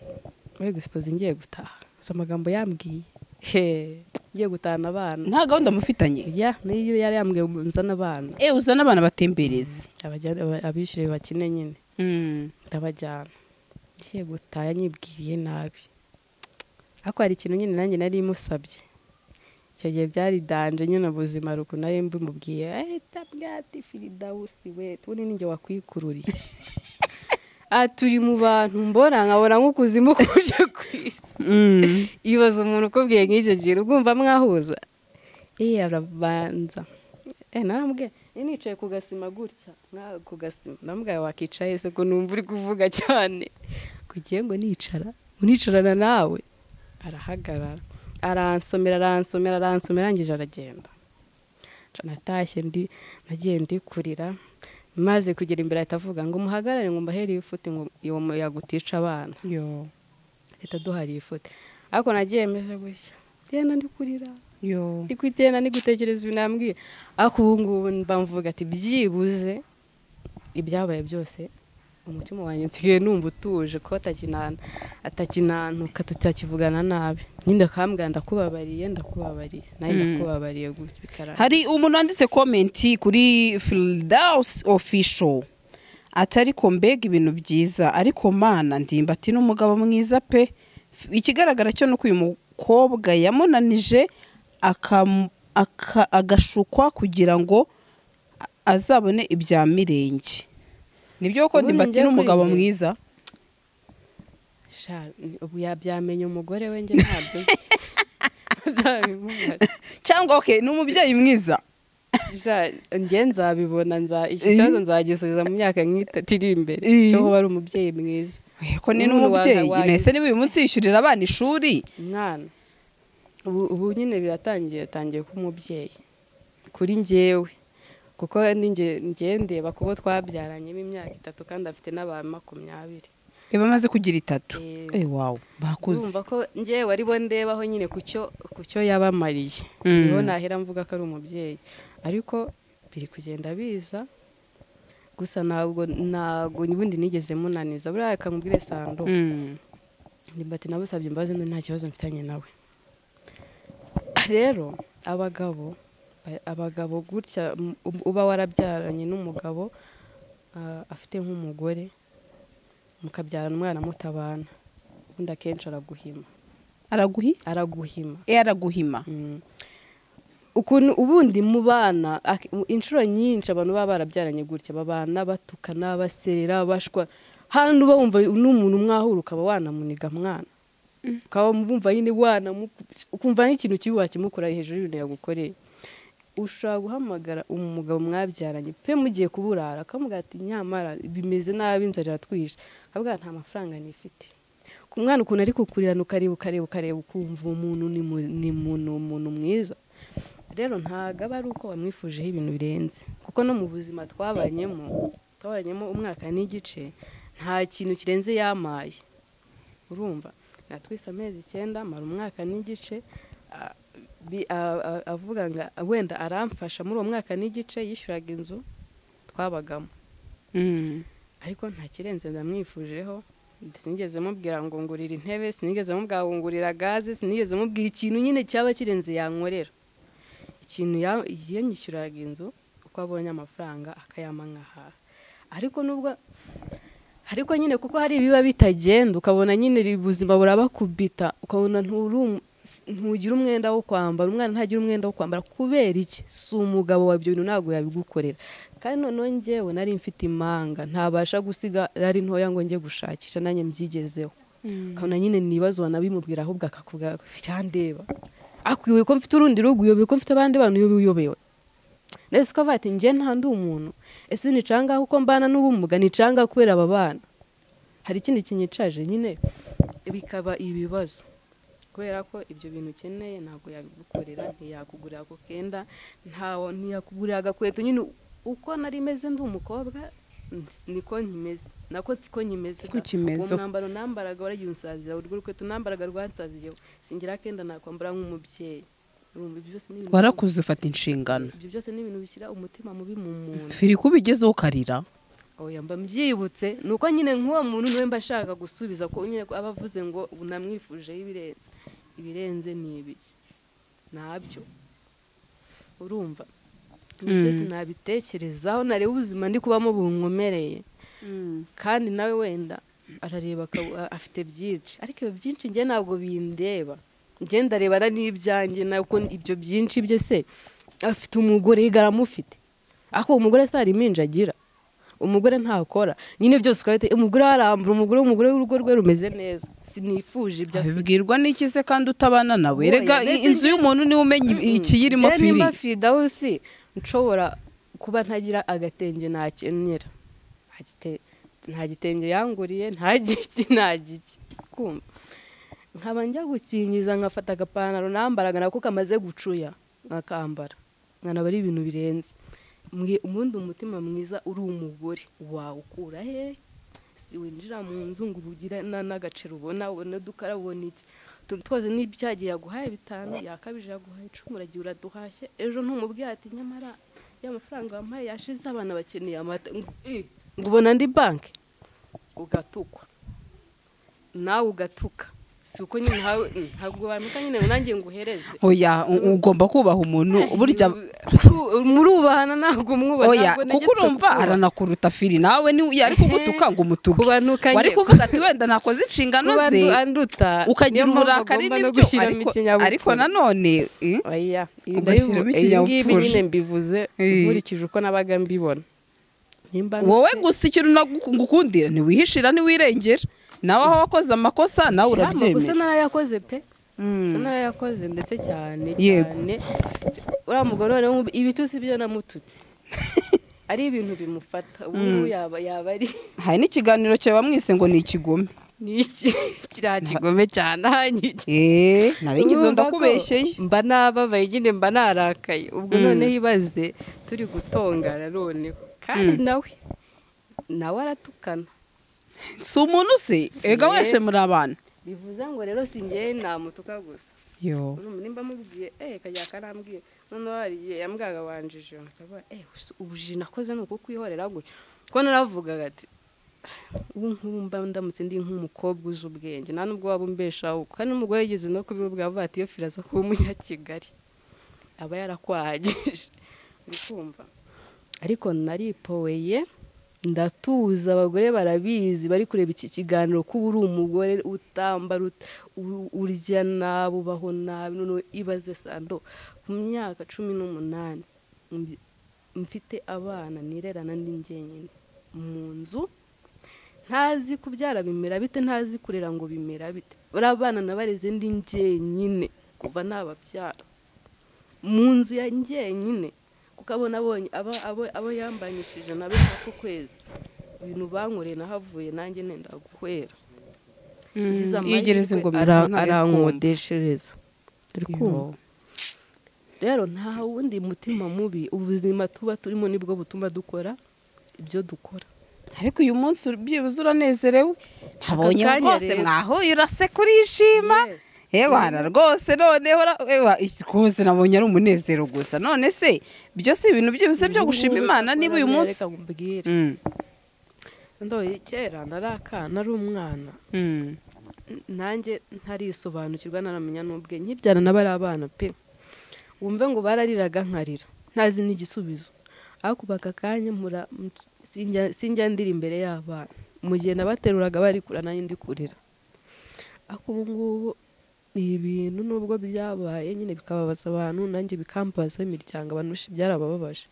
[SPEAKER 2] muri egisipo ngiye gutaha gusa amagambo yambwiye Hehe, ngiye gutahana abana
[SPEAKER 1] nta gahunda mufitanye
[SPEAKER 2] ya niyo yari yambwiye ngo nzane abana
[SPEAKER 1] Eh, uzana abana batembereze
[SPEAKER 2] Abajya- aba- abishyure bakine nyine
[SPEAKER 1] Mm.
[SPEAKER 2] ndabajyana ngiye gutaha nyibwiriye nabi ariko hari ikintu nyine nanjye nari musabye icyo gihe byaridanje nyine ubuzima ruku nari mbimubwiye ahita bwati firidawusi we tubone ninjye wakwikururiye aha turi mu bantu mbona nkabona nk'ukuzimu kuje ku isi
[SPEAKER 1] Mm.
[SPEAKER 2] ibaza umuntu ukubwiye nk'icyo kintu ugumva mwahuza eh arabanza eh naramubwiye eh, nicaye ku gasima gutya nka- ku gasima naramubwiye wakicaye se ko numva uri kuvuga cyane kugiye ngo nicara unicarana nawe arahagarara aransomera aransomera aransomera arangije aragenda Nca natashye ndi nagiye ndikurira maze kugera imbere ahita avuga ngo muhagarare ngo mbahere ifute ngo uwo muyaga utica abana
[SPEAKER 1] yo
[SPEAKER 2] leta duhariye ifoto ariko nagiye meze gutya ndenda ndi kurira
[SPEAKER 1] yo
[SPEAKER 2] ndi kwitenda ndi gutekereza ibintu yambwiye ariko ubu ngubu mba mvuga ati byibuze ibyabaye byose umutima wanjye nsigaye numva utuje ko atakinana atakinantuka tutakivugana nabi nyine ndakambwira ndakubabariye ndakubabariye nawe
[SPEAKER 1] Mm.
[SPEAKER 2] ndakubabariye gutya bikarangira
[SPEAKER 1] hari umuntu wanditse komenti kuri Firdaus official ati ariko mbega ibintu byiza ariko mana ndimbati n'umugabo mwiza pe ikigaragara cyo ni uko uyu mukobwa yamunanije akam- aka- agashukwa kugira ngo a- azabone ibya mirenge nibyo koko
[SPEAKER 2] Ubundi
[SPEAKER 1] ndimbati
[SPEAKER 2] njyewe kuri
[SPEAKER 1] n'umugabo
[SPEAKER 2] njye-
[SPEAKER 1] mwiza
[SPEAKER 2] Sha, ubu yabyamenya umugore we njye ntabyo uzabimubara
[SPEAKER 1] cyangwa okay ni umubyeyi mwiza
[SPEAKER 2] Ja, njye nzabibona nza iki kibazo nzagisubiza mu myaka nk'itatu iri imbere
[SPEAKER 1] Eh.
[SPEAKER 2] cyo kuba ari umubyeyi mwiza
[SPEAKER 1] ko ni
[SPEAKER 2] Ubundi wa-
[SPEAKER 1] n'umubyeyi
[SPEAKER 2] wagize-
[SPEAKER 1] nese niba uyu munsi yishyurira abana ishuri
[SPEAKER 2] mwana ubu ubu nyine biratangiye yatangiye kuba umubyeyi kuri njyewe kuko ninjye njye ndeba kuko twabyaranye imyaka itatu kandi afite n'aba makumyabiri
[SPEAKER 1] reba amaze kugira itatu
[SPEAKER 2] Eh,
[SPEAKER 1] Eh, wow bakuze
[SPEAKER 2] urumva ko njyewe wari bo ndebaho nyine ku cyo ku cyo yabamariye
[SPEAKER 1] Mm.
[SPEAKER 2] niho nahera mvuga ko ari umubyeyi ariko biri kugenda biza gusa ntabwo ntabwo ubundi nigeze munaniza buriya akamubwire sando
[SPEAKER 1] Mm.
[SPEAKER 2] ndimbati nabusabye imbabazi none nta kibazo mfitanye nawe rero abagabo ba- abagabo gutya m- ub- uba warabyaranye n'umugabo ah, afite nk'umugore mukabyarana umwana mutabana ubundi akenshi araguhima
[SPEAKER 1] araguhi
[SPEAKER 2] araguhima
[SPEAKER 1] eh araguhima
[SPEAKER 2] Mm. ukuntu ubundi mu bana ak- mu- inshuro nyinshi abantu baba barabyaranye gutya babana batukana baserera bashwa hano uba wumva n'umuntu mwahura ukaba wanamuniga mwana ukaba wumva nyine wanamuku- ukumva n'ikintu kibi wakimukora hejuru y'ibintu yagukoreye ushobora guhamagara umugabo mwarabyaranye pe mugiye kuburara akamubwira ati nyamara bimeze nabi inzara iratwishe akabwira nta mafaranga nifite ku mwana ukuntu ari kukurirana ukareba ukareba ukareba ukumva uwo muntu ni mu- ni umuntu umuntu mwiza rero ntabwo aba ari uko wamwifujeho ibintu birenze kuko no mu buzima twabanyemo twabanyemo umwaka n'igice nta kintu kirenze yamaye urumva natwise amezi icyenda mara umwaka n'igice a- bi- a- a- avuga ngo wenda aramfasha muri uwo mwaka n'igice yishyuraga inzu twabagamo
[SPEAKER 1] Mm.
[SPEAKER 2] ariko nta kirenze ndamwifujeho sinigeze mubwira ngo ngurira intebe sinigeze mubwira ngo ngurira gaze sinigeze mubwira ikintu nyine cyaba kirenze yankorera ikintu ya- yanyishyuraga inzu uko abonye amafaranga akayama nkahaha ariko nubwo ariko nyine kuko hari ibiba bitagenda ukabona nyine iri ubuzima burabakubita ukabona nturi umu- ntugira umwenda wo kwambara umwana ntagira umwenda wo kwambara kubera iki si umugabo wa ibyo bintu ntabwo yabigukorera kandi noneho njyewe nari mfite imanga ntabasha gusiga ari ntoya ngo njye gushakisha nanjye mbyigezeho ukabona nyine ni ibibazo wanabimubwira ahubwo akakuvuga birandeba akwibuye ko mfite urundi rugo uyobewe ko mfite abandi bantu uyobewe uyobewe ndetse ko avuga ati njye nta ndi umuntu ese nicanga kuko mbana n'ubumuga nicanga kubera aba bana hari ikindi kinyicaje nyine bikaba ibibazo kubera ko ibyo bintu ukeneye ntabwo yabigukorera ntiyakugurira ako kenda ntawo ntiyakugurira agakweto nyine uko nari meze ndi umukobwa niko nkimeze nako siko nkimeze
[SPEAKER 1] Siko ukimeze.
[SPEAKER 2] uwo mwambaro nambaraga waragiye unsazira urwo rukweto nambaraga rwansaziyeho singira akenda nakwambara nk'umubyeyi urumva ibyo byose ni ibintu
[SPEAKER 1] warakuze ufata inshingano
[SPEAKER 2] ibyo byose ni ibintu bishyira umutima mubi mu muntu
[SPEAKER 1] firi kuba ugezeho ukarira
[SPEAKER 2] oya mba mbyibutse ni uko nyine nk'uwo muntu niwe mba ashaka gusubiza ko nyine ko aba avuze ngo namwifujeho ibirenze ibirenze ni ibiki nabyo urumva ibyo byose nabitekerezaho nareba ubuzima ndi kubamo bunkomereye kandi nawe wenda arareba akaba- afite byinshi ariko ibyo byinshi njye ntabwo bindeba njye ndarebana n'ibyanjye nako ibyo byinshi bye se afite umugore yigara amufite ariko uwo mugore se hari impinja agira umugore ntakora nyine byose ukaba umugore arambura umugore umugore w'urugo rwe rumeze neza sinifuje ibyo afite
[SPEAKER 1] abibwirwa n'iki se kandi utabana nawe rega
[SPEAKER 2] Oya, mbese
[SPEAKER 1] inzu
[SPEAKER 2] njye-
[SPEAKER 1] y'umuntu niwe umenya
[SPEAKER 2] Mm-mm.
[SPEAKER 1] ikiyirimo
[SPEAKER 2] Njye
[SPEAKER 1] firi
[SPEAKER 2] nimba Firdausi nshobora kuba ntagira agatenge nakenyera Nta gite- nta gitenge yanguriye nta giki nta giki kumva nkaba njya gukingiza nkafata agapantaro nambaraga nako kamaze gucuya nkakambara nkanaba ari ibintu birenze Mwe- ubundi umutima mwiza uri umugore wawukura he si winjira mu nzu ngo ubugire na- n'agaciro ubona ubona dukara ubona iki utuntu twose n'ibyagiye yaguhaye bitanu yakabije yaguhaye icumi uragiye uraduhashye ejo ntumubwiye ati nyamara ya mafaranga wampaye yashize abana bakeneye amata ngo eh, ngo ubona andi banki ugatukwa nawe ugatuka si uko nyine uhawe eh, ntabwo wamika nyine ngo nanjye nguhereze
[SPEAKER 1] oya u- ugomba kubaha umuntu burya
[SPEAKER 2] Ku- murubahana ntabwo mwubaha
[SPEAKER 1] oya
[SPEAKER 2] ntabwo
[SPEAKER 1] kuko
[SPEAKER 2] ntegetswe
[SPEAKER 1] urumva
[SPEAKER 2] kubaha.
[SPEAKER 1] aranakuruta firi nawe ni- yari kugutuka ngo umutuke
[SPEAKER 2] Kubanuka
[SPEAKER 1] wari
[SPEAKER 2] njye-
[SPEAKER 1] kuvuga ati wenda nakoze inshingano
[SPEAKER 2] kuba
[SPEAKER 1] ze
[SPEAKER 2] ndu- anduta
[SPEAKER 1] ukagira
[SPEAKER 2] niyo mpamvu
[SPEAKER 1] uburakari
[SPEAKER 2] agomba no
[SPEAKER 1] n'ibyo
[SPEAKER 2] gushyiramo
[SPEAKER 1] ariko-
[SPEAKER 2] ikinyabupfura.
[SPEAKER 1] ariko nanone eh,
[SPEAKER 2] oya ibi
[SPEAKER 1] Ugashyiramo
[SPEAKER 2] ndabivu-
[SPEAKER 1] ikinyabupfura.
[SPEAKER 2] ibingibi nyine mbivuze
[SPEAKER 1] Eh.
[SPEAKER 2] nkurikije uko nabaga mbibona Nimba
[SPEAKER 1] wowe
[SPEAKER 2] nute-
[SPEAKER 1] gusa ikintu nagukundira ntiwihishira ntiwirengera nawe aho wakoze amakosa nawe
[SPEAKER 2] Cyangwa gusa
[SPEAKER 1] urabyemera
[SPEAKER 2] narayakoze pe
[SPEAKER 1] Mm.
[SPEAKER 2] gusa narayakoze ndetse cyane
[SPEAKER 1] Yego.
[SPEAKER 2] cyane uriya mugabo noneho ubu- ibitutsi byo namututse ari ibintu bimufata ubu ngubu yaba yaba ari
[SPEAKER 1] hari n'ikiganiro cya bamwise ngo ni ikigome
[SPEAKER 2] ni iki kiriya kigome cyane ahanyuze
[SPEAKER 1] eee narengezo
[SPEAKER 2] Urumva ko
[SPEAKER 1] ndakubeshyeye
[SPEAKER 2] mba nababaye nyine mba narakaye ubwo noneho ibaze turi gutongana noneho kandi nawe nawe aratukana
[SPEAKER 1] si umuntu se ega
[SPEAKER 2] Yee.
[SPEAKER 1] wese muri abana
[SPEAKER 2] bivuze ngo rero si njyewe namutuka gusa
[SPEAKER 1] yo
[SPEAKER 2] Urumva nimba mubwiye eh kajya karambwiye noneho hari igihe yambwaga wanjije nkavuga eh usi- ubuji nakoze ni ukukwihorera gutya ko naravugaga ati ubu nk'ubu mba ndamutse ndi nk'umukobwa uzi ubwenge nta nubwo waba umbeshaho kandi n'umugore yigeze no kubivuga avuga ati iyo firaza kuba umunyakigali aba yarakwahagije uri kumva ariko naripoweye ndatuza abagore barabizi bari kureba iki kiganiro ko uba uri umugore utambara ut- u- urya nabi ubaho nabi noneho ibaze sando ku myaka cumi n'umunani mbi- mfite abana nirerana ndi njyenyine mu nzu ntazi kubyara bimera bite ntazi kurera ngo bimera bite bariya bana nabareze ndi njyenyine kuva nababyara mu nzu ya njyenyine kuko abona abonye abo, abo, abo yambanyishije nabe hafi ukwezi ibintu bankoreye nahavuye nanjye nenda guhera
[SPEAKER 1] yegereza ingomero
[SPEAKER 2] arankodeshereza uri kumva
[SPEAKER 1] Yo.
[SPEAKER 2] rero nta wundi mutima mubi ubuzima tuba turimo nibwo butuma dukora ibyo dukora
[SPEAKER 1] ariko uyu munsi byibuze uranezerewe ntabonye
[SPEAKER 2] kanya
[SPEAKER 1] rwose
[SPEAKER 2] rero.
[SPEAKER 1] mwahuye uraseka urishima
[SPEAKER 2] Yes.
[SPEAKER 1] ebana rwose noneho ura- ewa, iki- rwose nabonye ari umunezero gusa none se ibyo si ibintu byibuze byo gushima imana niba uyu munsi
[SPEAKER 2] Reka nkubwire.
[SPEAKER 1] Mm,
[SPEAKER 2] ndoye kera nari akana ari umwana
[SPEAKER 1] mm,
[SPEAKER 2] N- nanjye ntarisobanukirwa ntaramenya n'ubwe nkibyana n'abari abana pe wumve ngo barariraga nkarira ntazi n'igisubizo ariko ubu aka kanya mura m- sinjya- sinjya ndira imbere y'abana mu gihe nabateruraga bari kure nanjye ndi kurira ariko ubu ngubu ni ibintu nubwo byabaye nyine bikababaza abantu nanjye bikambaza imiryango abantu benshi byarabababaje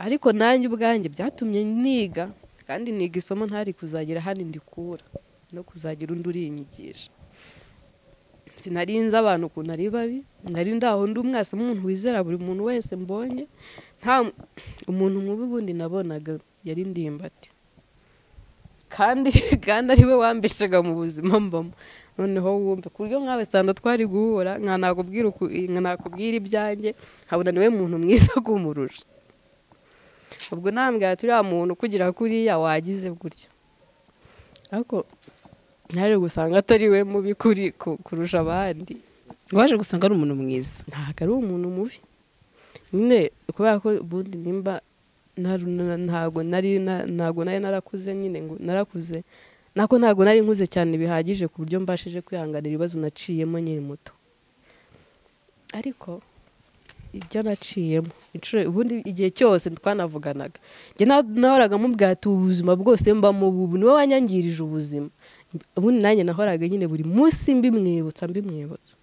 [SPEAKER 2] ariko nanjye ubwanjye byatumye niga kandi niga isomo ntari kuzagira hano ndikura no kuzagira undi urinyigisha sinari nzi abantu ukuntu ari babi nari ndaho ndi umwasi umuntu wizera buri muntu wese mbonye nta umuntu mubi ubundi nabonaga yari ndimbati kandi kandi ari we wambeshaga mu buzima mbamo noneho wumve ku buryo mwawe sanda twari guhura nka nakubwira uku- nka nakubwira ibyanjye nkabona niwe muntu mwiza kumurusha ubwo nambwira ati uriya muntu kugira kuriya wagize gutya ariko ntaje gusanga atari we mubi kuri ku- kurusha abandi
[SPEAKER 1] waje gusanga ari umuntu mwiza
[SPEAKER 2] ntabwo ari umuntu mubi nyine kubera ko ubundi nimba ntaru- na- ntago nari na- ntago nari narakuze nyine ngo narakuze nako ntago nari nkuze cyane bihagije ku buryo mbashije kwihanganira ibibazo naciyemo nyiri muto ariko ibyo naciyemo inshuro ubundi igihe cyose twanavuganaga njye na- nahoraga mubwira ati ubu ubuzima bwose mbamo ubu niwe wanyangirije ubuzima ubundi nanjye nahoraga nyine buri munsi mbimwibutsa mbimwibutsa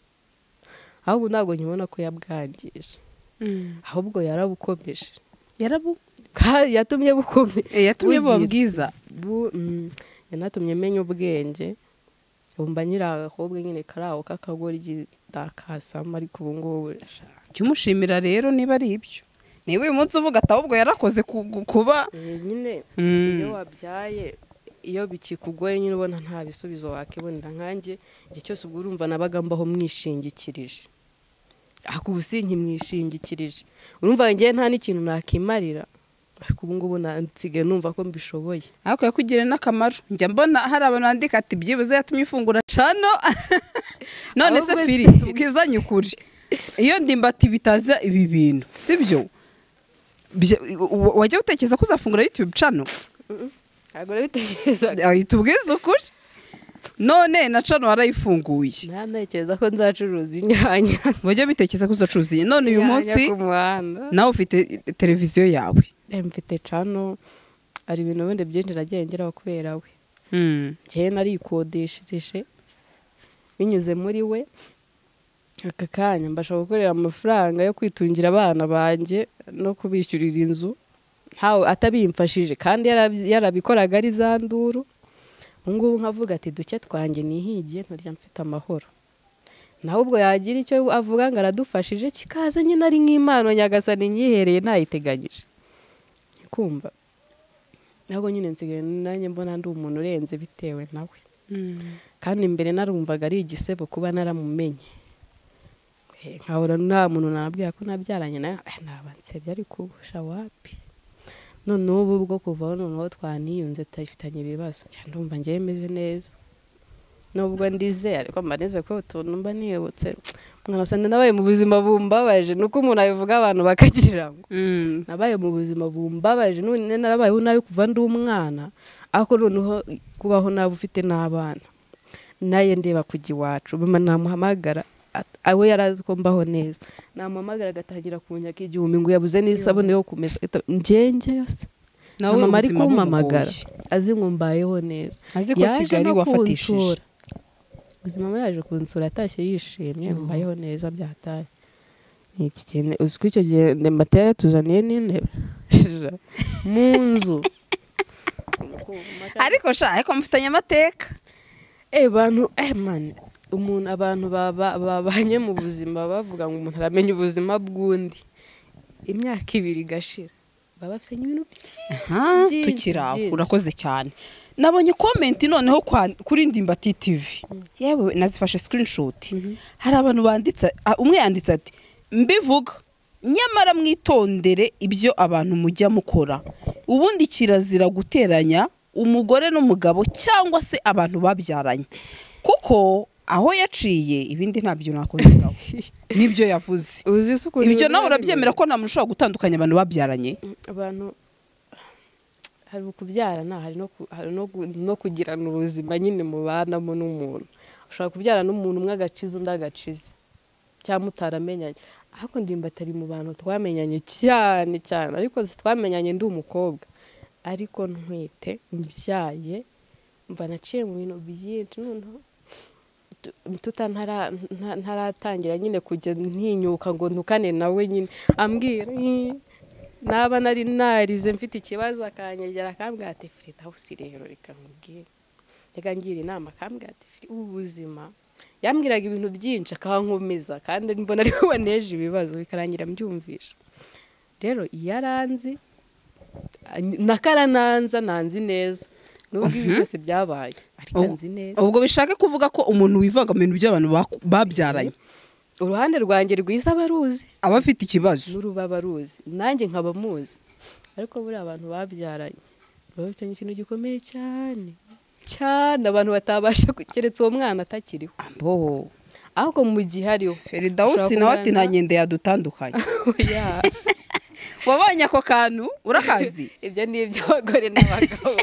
[SPEAKER 2] ahubwo ntabwo nkibona ko yabwangije ahubwo yarabukomeje
[SPEAKER 1] yarabu
[SPEAKER 2] Ka- yatumye bukomeye
[SPEAKER 1] Eh, yatumye buba
[SPEAKER 2] Bugiye-
[SPEAKER 1] bwiza
[SPEAKER 2] bu- mm, yanatumye menya ubwenge bumva nyiri agakobwa nyine kari aho k'akagoryi takasamo ariko ubu ngubu sha,
[SPEAKER 1] jya umushimira rero niba ari ibyo niba uyu munsi uvuga ati ahubwo yarakoze ku- ku- kuba
[SPEAKER 2] eh, nyine
[SPEAKER 1] Mm.
[SPEAKER 2] iyo wabyaye iyo bikikugoye nyine ubona nta bisubizo wakibonera nkanjye igihe cyose ubwo urumva nabaga mbaho mwishingikirije ariko ubu si nkimwishingikirije urumva ngewe nta n'ikintu nakimarira ariko ubu ngubu na- nsigaye numva ko mbishoboye
[SPEAKER 1] ariko yakugiriye n'akamaro njya mbona hari abantu bandika ati byibuze yatumye ifungura cano none se
[SPEAKER 2] Ahubwo
[SPEAKER 1] firi
[SPEAKER 2] si-
[SPEAKER 1] tubwizanye ukuri iyo ndimbati bitaza ibi bintu sibyo wajya utekereza ko uzafungura yutube cano
[SPEAKER 2] ntabwo nabitekerezaga
[SPEAKER 1] Eh, tubwize ukuri none na cano warayifunguye
[SPEAKER 2] nta ntekereza ko nzacuruza inyanya
[SPEAKER 1] wajya bitekereza ko uzacuruza iyi. none uyu munsi
[SPEAKER 2] ku muhanda
[SPEAKER 1] nawe ufite televiziyo yawe
[SPEAKER 2] mfite cano hari ibintu bundi byinshi nagiye ngeraho kubera we
[SPEAKER 1] Mm.
[SPEAKER 2] njyewe narikodeshereje binyuze muri we aka kanya mbasha gukorera amafaranga yo kwitungira abana banjye no kubishyurira inzu ntawe atabimfashije kandi yarabyi- yarabikoraga ari za nduru ubu ngubu nkavuga ati duke twanjye nihigiye ntarya mfite amahoro nawe ubwo yagira icyo avuga ngo aradufashije kikaza nyine ari nk'impano nyagasani nyihereye ntayiteganyije kumva ntabwo nyine nsigaye nanjye mbona ndi umuntu urenze bitewe nawe kandi mbere narumvaga ari igisebo kuba naramumenye Eh, nkahora nta muntu nabwira ko nabyaranye nawe "Eh, naba nsebye ariko ubusha wapi none ubu bwo kuvaho noneho twaniyunze tufitanye ibibazo cyane ndumva ngewe meze neza nubwo ndize ariko mba nize ko utuntu mba nibutse mwanasanga nabaye mu buzima bumbabaje ni uko umuntu abivuga abantu bakagira ngo
[SPEAKER 1] Mm.
[SPEAKER 2] nabaye mu buzima bumbabaje none narabayeho nabi kuva ndi umwana ariko noneho kubaho nabi ufite n'abana naye ndeba kujya iwacu mama namuhamagara at- awe yari azi ko mbaho neza namuhamagara agatangira kunyaka igihumbi ngo yabuze n'isabune yo kumesa ngenge yose na
[SPEAKER 1] Nawe
[SPEAKER 2] mama ari
[SPEAKER 1] ubuzima bumugoye.
[SPEAKER 2] kumpamagara azi ngo mbayeho neza
[SPEAKER 1] azi ko
[SPEAKER 2] Yaje
[SPEAKER 1] kigali
[SPEAKER 2] no
[SPEAKER 1] wafatishije
[SPEAKER 2] kunsura. ubuzima we yaje kunsura atashye yishimye mbayeho neza byataye Ni iki kintu uzi ko icyo gihe ndembatera yatuzaniye n'intebe mu nzu
[SPEAKER 1] ariko sha ariko mufitanye amateka
[SPEAKER 2] Eh, bantu eh man umuntu abantu baba- babanye mu buzima bavuga ngo umuntu aramenya ubuzima bw'undi imyaka ibiri igashira baba bafitanye ibintu byinshi
[SPEAKER 1] Aha,
[SPEAKER 2] byinshi,
[SPEAKER 1] tukiri aho
[SPEAKER 2] byinshi.
[SPEAKER 1] urakoze cyane nabonye komenti noneho kwa- kuri ndimbati tv yewe nazifashe screenshot hari abantu banditse ah, umwe yanditse ati mbivuga nyamara mwitondere ibyo abantu mujya mukora ubundi kirazira guteranya umugore n'umugabo cyangwa se abantu babyaranye kuko aho yaciye ibindi ntabyo nakongeraho nibyo yavuze
[SPEAKER 2] uzi se ukuntu
[SPEAKER 1] ibyo nawe
[SPEAKER 2] biba
[SPEAKER 1] urabyemera ko nta muntu ushobora gutandukanya abantu babyaranye
[SPEAKER 2] bimeze? abantu hari ukubyarana hari no ku- hari no gu- no kugirana ubuzima nyine mubanamo n'umuntu ushobora kubyarana n'umuntu umwe agakiza undi agakiza cyangwa mutaramenyanye ariko ndimba atari mu bantu twamenyanye cyane cyane ariko twamenyanye ndi umukobwa ariko ntwite mbyaye mva naciye mu bintu byinshi noneho tu- tuta ntara- nta- ntaratangira nyine kujya ntinyuka ngo ntukane nawe nyine ambwira "Ih, naba nari narize mfite ikibazo akanyegera akambwira ati firita hawusi rero reka nkubwire reka ngira inama akambwira ati "Firi, ubu ubuzima yambwiraga ibintu byinshi akankomeza kandi mbona ariwe waneje ibibazo bikarangira mbyumvisha rero iyo aranzi nakarananza nanzi neza nubwo ibi byose byabaye ariko
[SPEAKER 1] Ubu-
[SPEAKER 2] nzi neza
[SPEAKER 1] ubwo bishaka kuvuga ko umuntu wivanga mu bintu by'abantu baku- babyaranye
[SPEAKER 2] uruhande rwanjye rwiza aba aruzi
[SPEAKER 1] aba afite ikibazo
[SPEAKER 2] n'urubaba aruzi nanjye nkaba muzi ariko buriya abantu babyaranye baba bafitanye ikintu gikomeye cyane cyane abantu batabasha ku- keretse uwo mwana atakiriho
[SPEAKER 1] bo
[SPEAKER 2] ahubwo mu gihe ariho
[SPEAKER 1] feridawusi nawe ati nta nkende yadutandukanye
[SPEAKER 2] ya
[SPEAKER 1] wabonye ako kantu urakazi
[SPEAKER 2] ibyo ni iby'abagore n'abagabo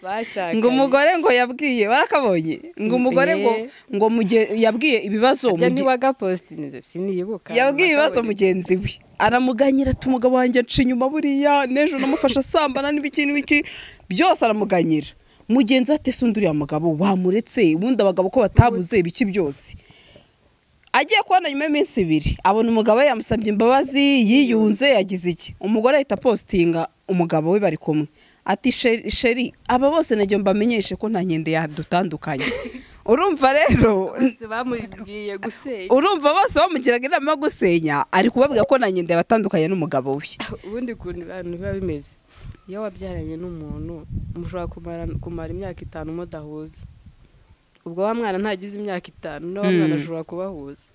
[SPEAKER 2] bashakanye
[SPEAKER 1] ngo umugore ngo yabwiye warakabonye ngo umugore ngo
[SPEAKER 2] Eh.
[SPEAKER 1] ngo muge- yabwiye ibibazo
[SPEAKER 2] ibyo
[SPEAKER 1] muge-
[SPEAKER 2] ni wagapositinze siniyibuka
[SPEAKER 1] yabwiye ibibazo
[SPEAKER 2] Nakabonye.
[SPEAKER 1] mugenzi we aramuganyira ati umugabo wanjye aca inyuma buriya n'ejo namufasha asambana n'ibiki n'ibiki byose aramuganyira mugenzi we ati ese undi uriya mugabo wamuretse ubundi abagabo ko batabuze ibiki byose agiye kubona nyuma y'iminsi ibiri abona umugabo we yamusabye imbabazi yiyunze yagize iki umugore ahita apositinga umugabo we bari kumwe ati "Sheri- sheri aba bose nagiye mbamenyeshe ko nta nkende yadutandukanye urumva rero
[SPEAKER 2] bose bamubwiye gusenya
[SPEAKER 1] urumva bose bamugiraga inama yo gusenya ari kubabwira ko na nyende yabatandukanye n'umugabo we
[SPEAKER 2] ubundi ukuntu abantu biba bimeze iyo wabyaranye n'umuntu mushobora kumara, kumara imyaka itanu mudahuza ubwo wa mwana ntagize imyaka itanu na wa
[SPEAKER 1] Mm.
[SPEAKER 2] mwana ashobora kubahuza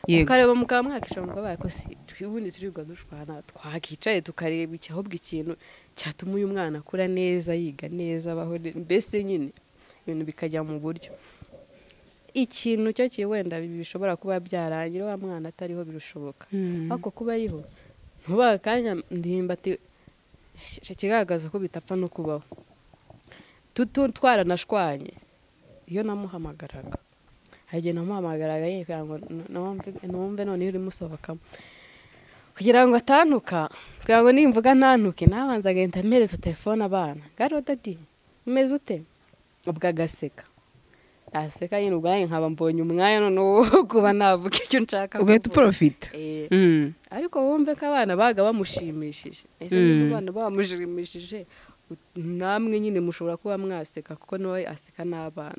[SPEAKER 1] yego
[SPEAKER 2] ukareba mukaba mwakisha mukabaye ariko si ubundi turirirwa dushwana twakicaye tukareba iki ahubwo ikintu cyatuma uyu mwana akura neza yiga neza abaho ne- mbese nyine ibintu bikajya mu buryo ikintu cyo ki wenda bishobora kuba byarangira wa mwana atariho birushoboka ariko kuba ariho ntuba akanya ndihimbati kigaragaza ko bitapfa no kubaho tutu twaranashwanye iyo namuhamagaraga hari igihe namuhamagaraga yikanga ngo nu- numve- numve noneho urimo usohokamo kugira ngo atantuka kugira ngo nimvuga ntantuke nabanza agahita mpereza telefone abana garode ati umeze ute ubwo agaseka aseka nyine ubwo nanjye nkaba mbonye umwanya noneho wo kuba navuga icyo nshaka
[SPEAKER 1] ugahita
[SPEAKER 2] kuvuga.
[SPEAKER 1] uporofita
[SPEAKER 2] Eh,
[SPEAKER 1] Mm.
[SPEAKER 2] ariko wumve ko abana baga bamushimishije ese niba abana bamushimishije ut- namwe nyine mushobora kuba mwaseka kuko nawe aseka n'abana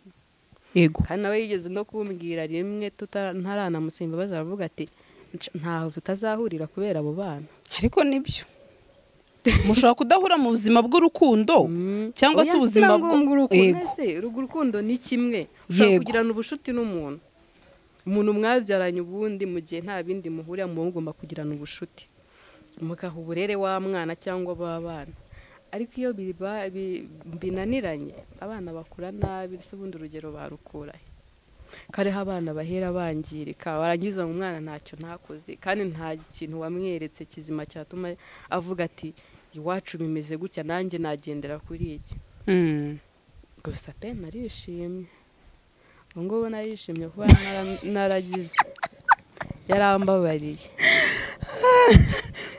[SPEAKER 1] yego
[SPEAKER 2] kandi nawe yigeze no kumbwira rimwe tuta- ntaranamusaba imbabazi aravuga ati "Nca- ntaho tutazahurira kubera abo bana
[SPEAKER 1] ariko nibyo mushobora kudahura mu buzima bw'urukundo cyangwa se
[SPEAKER 2] Oya,
[SPEAKER 1] ubuzima
[SPEAKER 2] sinavuga ngo
[SPEAKER 1] bwo
[SPEAKER 2] urukundo,
[SPEAKER 1] yego
[SPEAKER 2] ese urwo urukundo ni kimwe ushobora
[SPEAKER 1] Yego.
[SPEAKER 2] kugirana ubucuti n'umuntu umuntu mwabyaranye ubundi mu gihe nta bindi muhurira muba mugomba kugirana ubucuti mugaha uburere wa mwana cyangwa b'abana ariko iyo biba- bi- binaniranye abana bakura nabi ese ubundi urugero barukura he? kare aho abana bahera bangirika barangiza ngo umwana ntacyo ntakoze kandi nta kintu wamweretse kizima cyatuma avuga ati iwacu bimeze gutya nanjye nagendera kuri iki
[SPEAKER 1] Mm.
[SPEAKER 2] gusa pe narishimye ubu ngubu narishimye kuba nara- naragize yarambabariye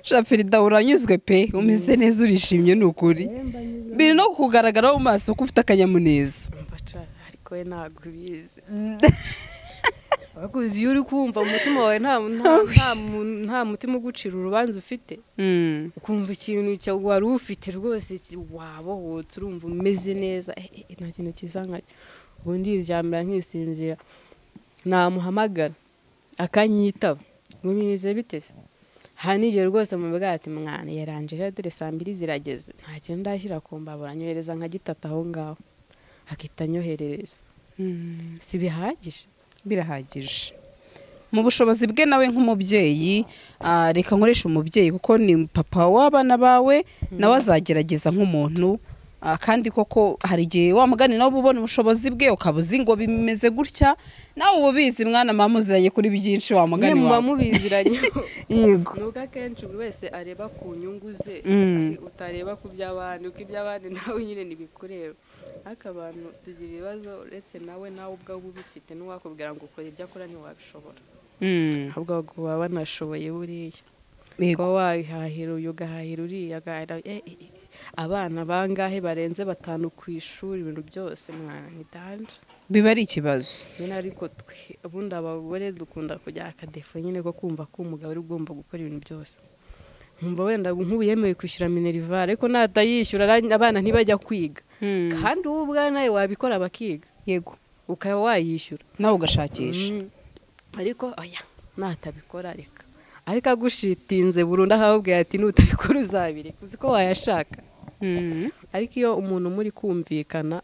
[SPEAKER 1] shafirida uranyuzwe pe umeze neza urishimye ni ukuri biri no kukugaragara mu maso ko ufite akanyamuneza
[SPEAKER 2] mva ca ariko we ntabwo ubizi Wakuzi iyo uri kumva umutima wawe nta nta- nta mu- nta mutima ugucira urubanza ufite
[SPEAKER 1] Mm.
[SPEAKER 2] ukumva ikintu cya wari ufite rwose ki- wabohotse urumva umeze neza eh, eh, eh, nta kintu kiza nka ubu ndiryamira nkisinzira namuhamagara akanyitaba ngo bimeze bite se aha nijoro rwose mubwira ati mwana yaranje rero dore saa mbiri zirageze nta kintu ndashyira ku mbabura anyohereza nka gitata aho ngaho akita anyoherereza si bihagije
[SPEAKER 1] birahagije mu bushobozi bwe nawe nk'umubyeyi ah, reka nkoresha umubyeyi kuko ni papa w'abana bawe nawe azagerageza nk'umuntu ah, kandi koko hari igihe wa mugani nawe uba ubona ubushobozi bwe ukaba uzi ngo bimeze gutya nawe uba ubizi mwana mama muziranye kuri byinshi wa
[SPEAKER 2] mwe
[SPEAKER 1] mugani
[SPEAKER 2] muba
[SPEAKER 1] wawe
[SPEAKER 2] mubiziranye
[SPEAKER 1] yego
[SPEAKER 2] ni ubwo akenshi buri wese areba ku nyungu ze
[SPEAKER 1] Mm.
[SPEAKER 2] ari- utareba ku by'abandi kuko iby'abandi nawe nyine ntibikureba ariko abantu tugira ibibazo uretse nawe nawe ubwawe ubifite n'uwakubwira ngo ukora ibyo akora ntiwabishobora
[SPEAKER 1] Mm,
[SPEAKER 2] ahubwo baba banashoboye buriya
[SPEAKER 1] yego
[SPEAKER 2] kuba wahahira uyu ugahahira uriya agahahira eh, eh, eh. abana bangahe barenze batanu ku ishuri ibintu byose mwana ntidanje
[SPEAKER 1] biba ari ikibazo
[SPEAKER 2] nyine ariko twe ubundi abagore dukunda kujya akadefu nyine ko kumva ko umugabo ari ugomba gukora ibintu byose nkumva wenda nk'ubu yemewe kwishyura minerivare ariko natayishyura ara- abana ntibajya kwiga
[SPEAKER 1] Mm,
[SPEAKER 2] kandi wowe ubwawe nawe wabikora bakiga
[SPEAKER 1] yego
[SPEAKER 2] ukaba wayishyura
[SPEAKER 1] nawe ugashakisha
[SPEAKER 2] Mm. ariko oya natabikora reka ariko agushitinze burundu akakubwira ati nutabikora uzabireka uzi ko wayashaka
[SPEAKER 1] Mm,
[SPEAKER 2] ariko iyo umuntu muri kumvikana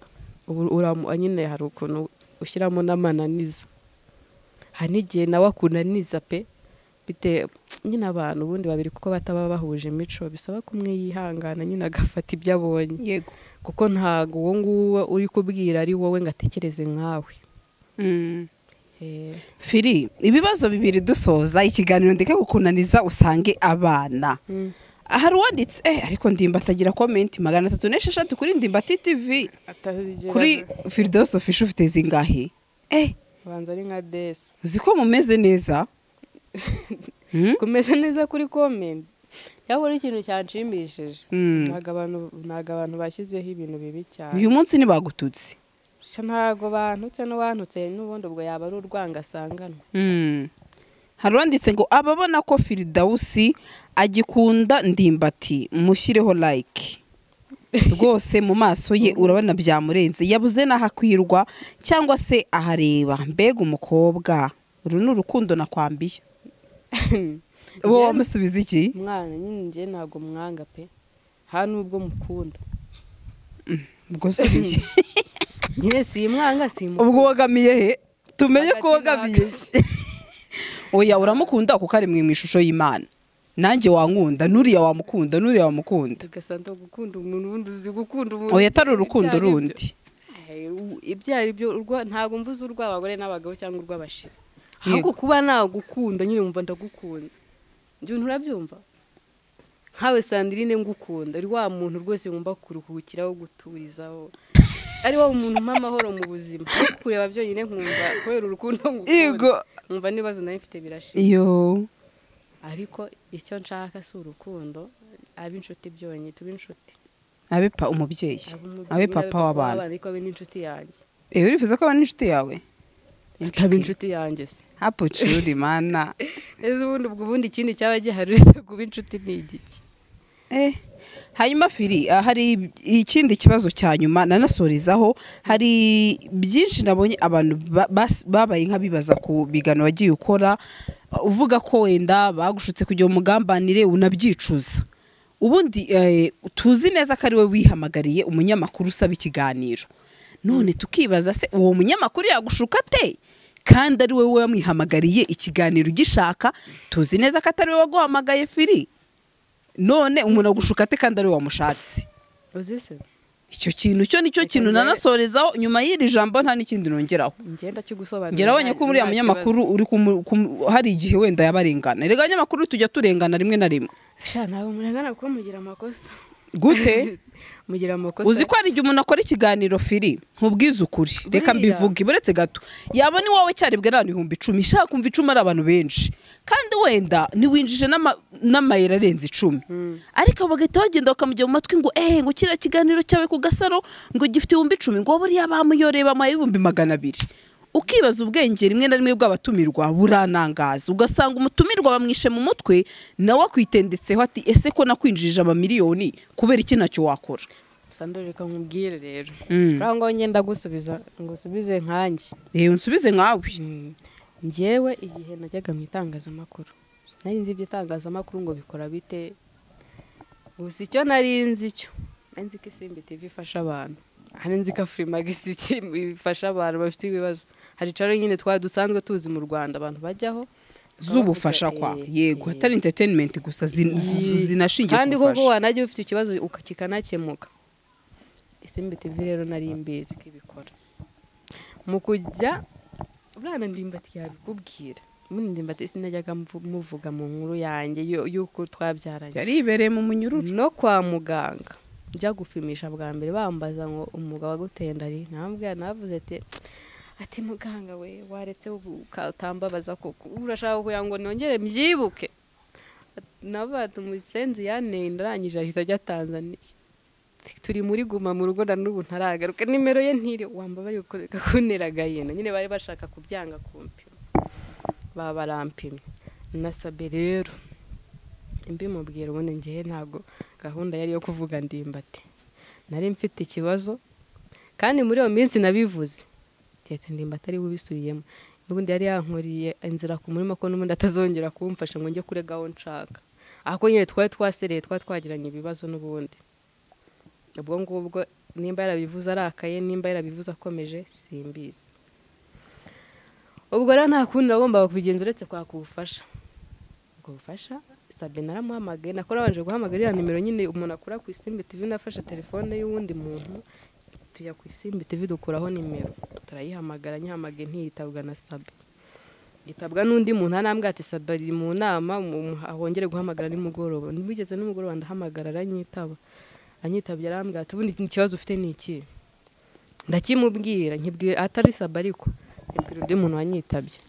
[SPEAKER 2] ubu- uramu- nyine hari ukuntu ushyiramo n'amananiza hari n'igihe nawe akunaniza pe bite nyine abantu ubundi babiri kuko bataba bahuje imico bisaba ko umwe yihangana nyine agafata ibyo abonye
[SPEAKER 1] yego
[SPEAKER 2] kuko ntabwo uwo nguwo uri kubwira ari wowe ngo atekereze nkawe
[SPEAKER 1] Mm.
[SPEAKER 2] Eh,
[SPEAKER 1] firi ibibazo bibiri dusoza ikiganiro ndeka gukunaniza usange abana hari uwanditse eh ariko ndimbati agira komenti magana atatu n'esheshatu kuri ndimbati tv kuri firidosofisha ufite zingahe eh
[SPEAKER 2] banza ari nka desi
[SPEAKER 1] uzi ko mumeze neza Hmm?
[SPEAKER 2] kumeze neza kuri komenti cyangwa ari ikintu cyanshimishije
[SPEAKER 1] Mm.
[SPEAKER 2] ntabwo abantu ntabwo abantu bashyizeho ibintu bibi cyane
[SPEAKER 1] uyu munsi ntibagututse
[SPEAKER 2] Sha ntago bantutse n'uwantutse n'ubundi ubwo yaba ari urwanga asanganwa
[SPEAKER 1] Mm. hari uwanditse ngo ababona ko firidawusi agikunda ndimbati mushyireho like rwose mu maso ye urabona byamurenze yabuze n'ahakwirwa cyangwa se ahareba mbega umukobwa uru ni urukundo nakwambiye wowe wamusubiza iki
[SPEAKER 2] umwana nyine njye ntago mwanga pe nta nubwo mukunda
[SPEAKER 1] ubwo subiye
[SPEAKER 2] nyine si mwanga si
[SPEAKER 1] ubwo wogamiye he tumenye ko
[SPEAKER 2] Hagati
[SPEAKER 1] wogamiye oya uramukunda kuko ari mu ishusho y'imana nanjye wankunda n'uriya wamukunda n'uriya wamukunda
[SPEAKER 2] tugasa ndo gukunda umuntu ubundi uzi gukunda umuntu
[SPEAKER 1] oya atari
[SPEAKER 2] ibyo
[SPEAKER 1] urukundo
[SPEAKER 2] ari byo.
[SPEAKER 1] rundi
[SPEAKER 2] Eh, u- ibyo ari byo urwa- ntago mvuze urw'abagore n'abagabo cyangwa urw'abashira
[SPEAKER 1] Yego.
[SPEAKER 2] ahubwo kuba nagukunda nyine wumva ndagukunze ibyo bintu urabyumva nkawe sandirine ngukunda uri wa muntu rwose wumva kuruhukiraho guturizaho ari wo muntu mpa amahoro mu buzima Ariko kureba byonyine nkumva kubera urukundo ngukunda
[SPEAKER 1] Yego.
[SPEAKER 2] nkumva n'ibibazo nawe mfite birashira
[SPEAKER 1] iyo
[SPEAKER 2] ariko icyo nshaka si urukundo abe inshuti byonyine tube inshuti
[SPEAKER 1] abe pa umubyeyi
[SPEAKER 2] Abe umubyeyi,
[SPEAKER 1] abe
[SPEAKER 2] abe
[SPEAKER 1] papa
[SPEAKER 2] papa
[SPEAKER 1] w'abana
[SPEAKER 2] ariko abe n'inshuti yanjye
[SPEAKER 1] ewe urifuza ko abana n'inshuti yawe
[SPEAKER 2] ataba inshuti yanjye se
[SPEAKER 1] hapo curi mana
[SPEAKER 2] ese ubundi ubwo ubundi ikindi cyaba gihari uretse kuba inshuti ni igiki
[SPEAKER 1] eh hanyuma firi ah, hari ikindi kibazo cya nyuma nanasorizaho hari byinshi nabonye abantu ba- bas- babaye nk'abibaza ku bigano wagiye ukora ah, uvuga ko wenda bagushutse kugira umugambanire unabyicuza ubundi eh, tuzi neza ko ari we wihamagariye umunyamakuru usaba ikiganiro none tukibaza se uwo munyamakuru yagushuka ate kandi ari wowe wamwihamagariye ikiganiro ugishaka tuzi neza ko atari wowe waguhamagaye firi none umuntu agushuka ate kandi ari we wamushatse
[SPEAKER 2] uzi se
[SPEAKER 1] icyo kintu cyo nicyo
[SPEAKER 2] Reka
[SPEAKER 1] kintu
[SPEAKER 2] njye-
[SPEAKER 1] nanasorezaho nyuma y'iri jambo nta n'ikindi nongeraho
[SPEAKER 2] ngenda cyo gusobanura
[SPEAKER 1] ngira abonye ko uriya munyamakuru uri kumu- kumu- hari igihe wenda yabarengana rega abanyamakuru tujya turengana rimwe na rimwe
[SPEAKER 2] sha ntabwo murengana kuko mugira amakosa
[SPEAKER 1] gute
[SPEAKER 2] mugira amakosa
[SPEAKER 1] uzi ko hari igihe umuntu akora ikiganiro firi ntubwize ukuri reka
[SPEAKER 2] Buriya.
[SPEAKER 1] mbivuge buretse gato yaba ni wowe cyaribwe n'abantu ibihumbi icumi ishaka kumva icumi ari abantu benshi kandi wenda niwinjije n'ama- n'amayero arenze icumi ariko bagahita bagenda bakamujya mu matwi ngo eee ngo kiriya kiganiro cyawe ku gasaro ngo gifite ibihumbi icumi ngo buriya bamuyoreye bamuhaye ibihumbi magana abiri ukibaza ubwenge rimwe na rimwe bw'abatumirwa buranangaza ugasanga umutumirwa bamwishe mu mutwe nawe akwitendetseho ati ese ko nakwinjirije amamiliyoni kubera iki ntacyo wakora
[SPEAKER 2] sandore reka nkubwire rero
[SPEAKER 1] Mm.
[SPEAKER 2] urabona ngo ngenda gusubiza ngo usubize nkanjye
[SPEAKER 1] yewe unsubize nkawe
[SPEAKER 2] njyewe igihe najyaga mu itangazamakuru nari nzi iby'itangazamakuru ngo bikora bite gusa icyo nari nzi cyo nari nzi ko isimbi tv ifasha abantu hari nzi ko furimagisi ifasha abantu bafite ibibazo hari caro nyine twari dusanzwe tuzi mu rwanda abantu bajyaho
[SPEAKER 1] z'ubufasha kwa yego atari entertainment gusa zin- z- zinashingiye
[SPEAKER 2] kandi
[SPEAKER 1] ku
[SPEAKER 2] koko
[SPEAKER 1] bufasha
[SPEAKER 2] wanajya ufite ikibazo uka- kikanakemuka isimbi tv rero nari imbizi ko ibikora mu kujya buriya na ndimbati yabikubwira muri ndimbati sinajyaga mvu- muvuga mu nkuru yanjye yo- y'uko twabyaranye
[SPEAKER 1] yari ibereye mu munyururu
[SPEAKER 2] no kwa muganga njya gupimisha bwa mbere bambaza ngo umwuga waguteye ndari namubwira navuze ati ati muganga we waretse ubu uka- utambabaza koko urashaka kugira ngo nongere mbyibuke navuga ati umusenzi yanteye ndarangije ahita ajya tanzaniya turi muri guma mu rugo na n'ubu ntaragaruka nimero ye ntiri wamba bari gukoreka kunteragaye na nyine bari bashaka kubyanga kumpima baba barampimye nasabye rero mbimubwira ubundi ngewe ntabwo gahunda yari iyo kuvuga ndimbati nari mfite ikibazo kandi muri iyo minsi nabivuze keretse ndimbati ari we ubisubiyemo n'ubundi yari yankuriye inzira ku murima ko n'ubundi atazongera kumfasha ngo njye kure aho nshaka ahubwo nyine twari twasereye twari twagiranye ibibazo n'ubundi ubwo ngubwo nimba yarabivuze arakaye nimba yarabivuze akomeje simbizi ubwo rero nta kundi nagombaga kubigenza uretse kwaka ubufasha ubwo bufasha sabe naramuhamagaye nakora abanje guhamagara iriya nimero nyine umuntu akura ku isimbi tivi nafashe telefone y'uwundi muntu tujya ku isimbi tivi dukuraho nimero turayihamagara nyihamagaye ntiyitabwa na sabe yitabwa n'undi muntu arambwira ati sabe ari mu nama mu- wongere guhamagara nimugoroba ntibigeze nimugoroba ndahamagara aranyitaba anyitabye arambwira ati ubundi ikibazo ufite ni iki ndakimubwira nkibwira atari sabe ariko nkibwira undi muntu wanyitabye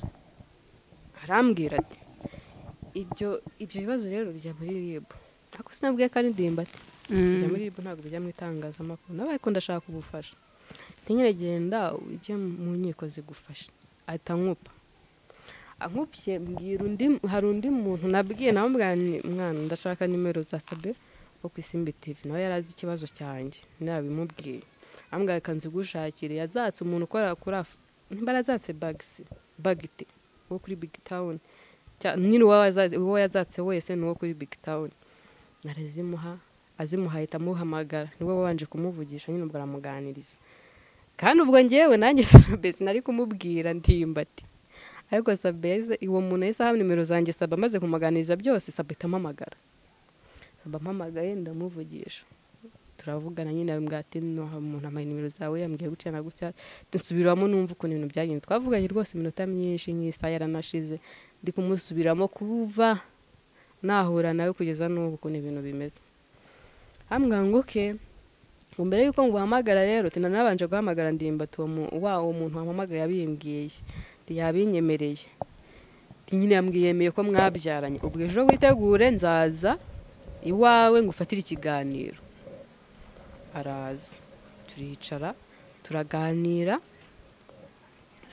[SPEAKER 2] arambwira ati ibyo ibyo bibazo rero bijya muri rib ariko sinabwiye ko ari ndimbati bijya muri rib ntabwo bijya mu itangazamakuru nawe ariko ndashaka ubufasha ntinyere genda ujye mu nkiko zigufasha ahita nkupa ankupye mbwira undi hari undi muntu nabwiye nawe mbwira nti, mwana ndashaka nimero za sabe wo ku isimbi tivi nawe yari azi ikibazo cyanjye nabimubwiye ambwira reka nzigushakire yazatse umuntu ukora kuri af niba yazatse bagisi bagite wo kuri big town cya- nyine uwo waza- uwo yazatse wese ni uwo kuri big town arazimuha azimuha ahita amuhamagara niwe wabanje kumuvugisha nyine ubwo aramuganiriza kandi ubwo ngewe nanjye sabe sinari kumubwira ndimbati ariko sabe yahise- uwo muntu yahise aha nimero zanjye sabe amaze kumuganiriza byose sabe itampamagara sabe ampamagaye ndamuvugisha turavugana nyine abimwa ati noha umuntu amaye nimero zawe yambwiye gutya na gutya dusubiramo numva ukuntu ibintu byagenze twavuganye rwose iminota myinshi nk'isaha yaranashize ndi kumusubiramo kuva nahura nawe kugeza n'ubu ukuntu ibintu bimeze hambwira ngo oke ngo mbere yuko nguhamagara rero tina nabanje guhamagara ndimbati uwo mu- wa uwo muntu wampamagaye yabimbwiye Ati, yabinyemereye Ati, nyine yamwiyemeye ko mwabyaranye ubwo ejo witegure nzaza iwawe ngufatire ikiganiro araza turicara turaganira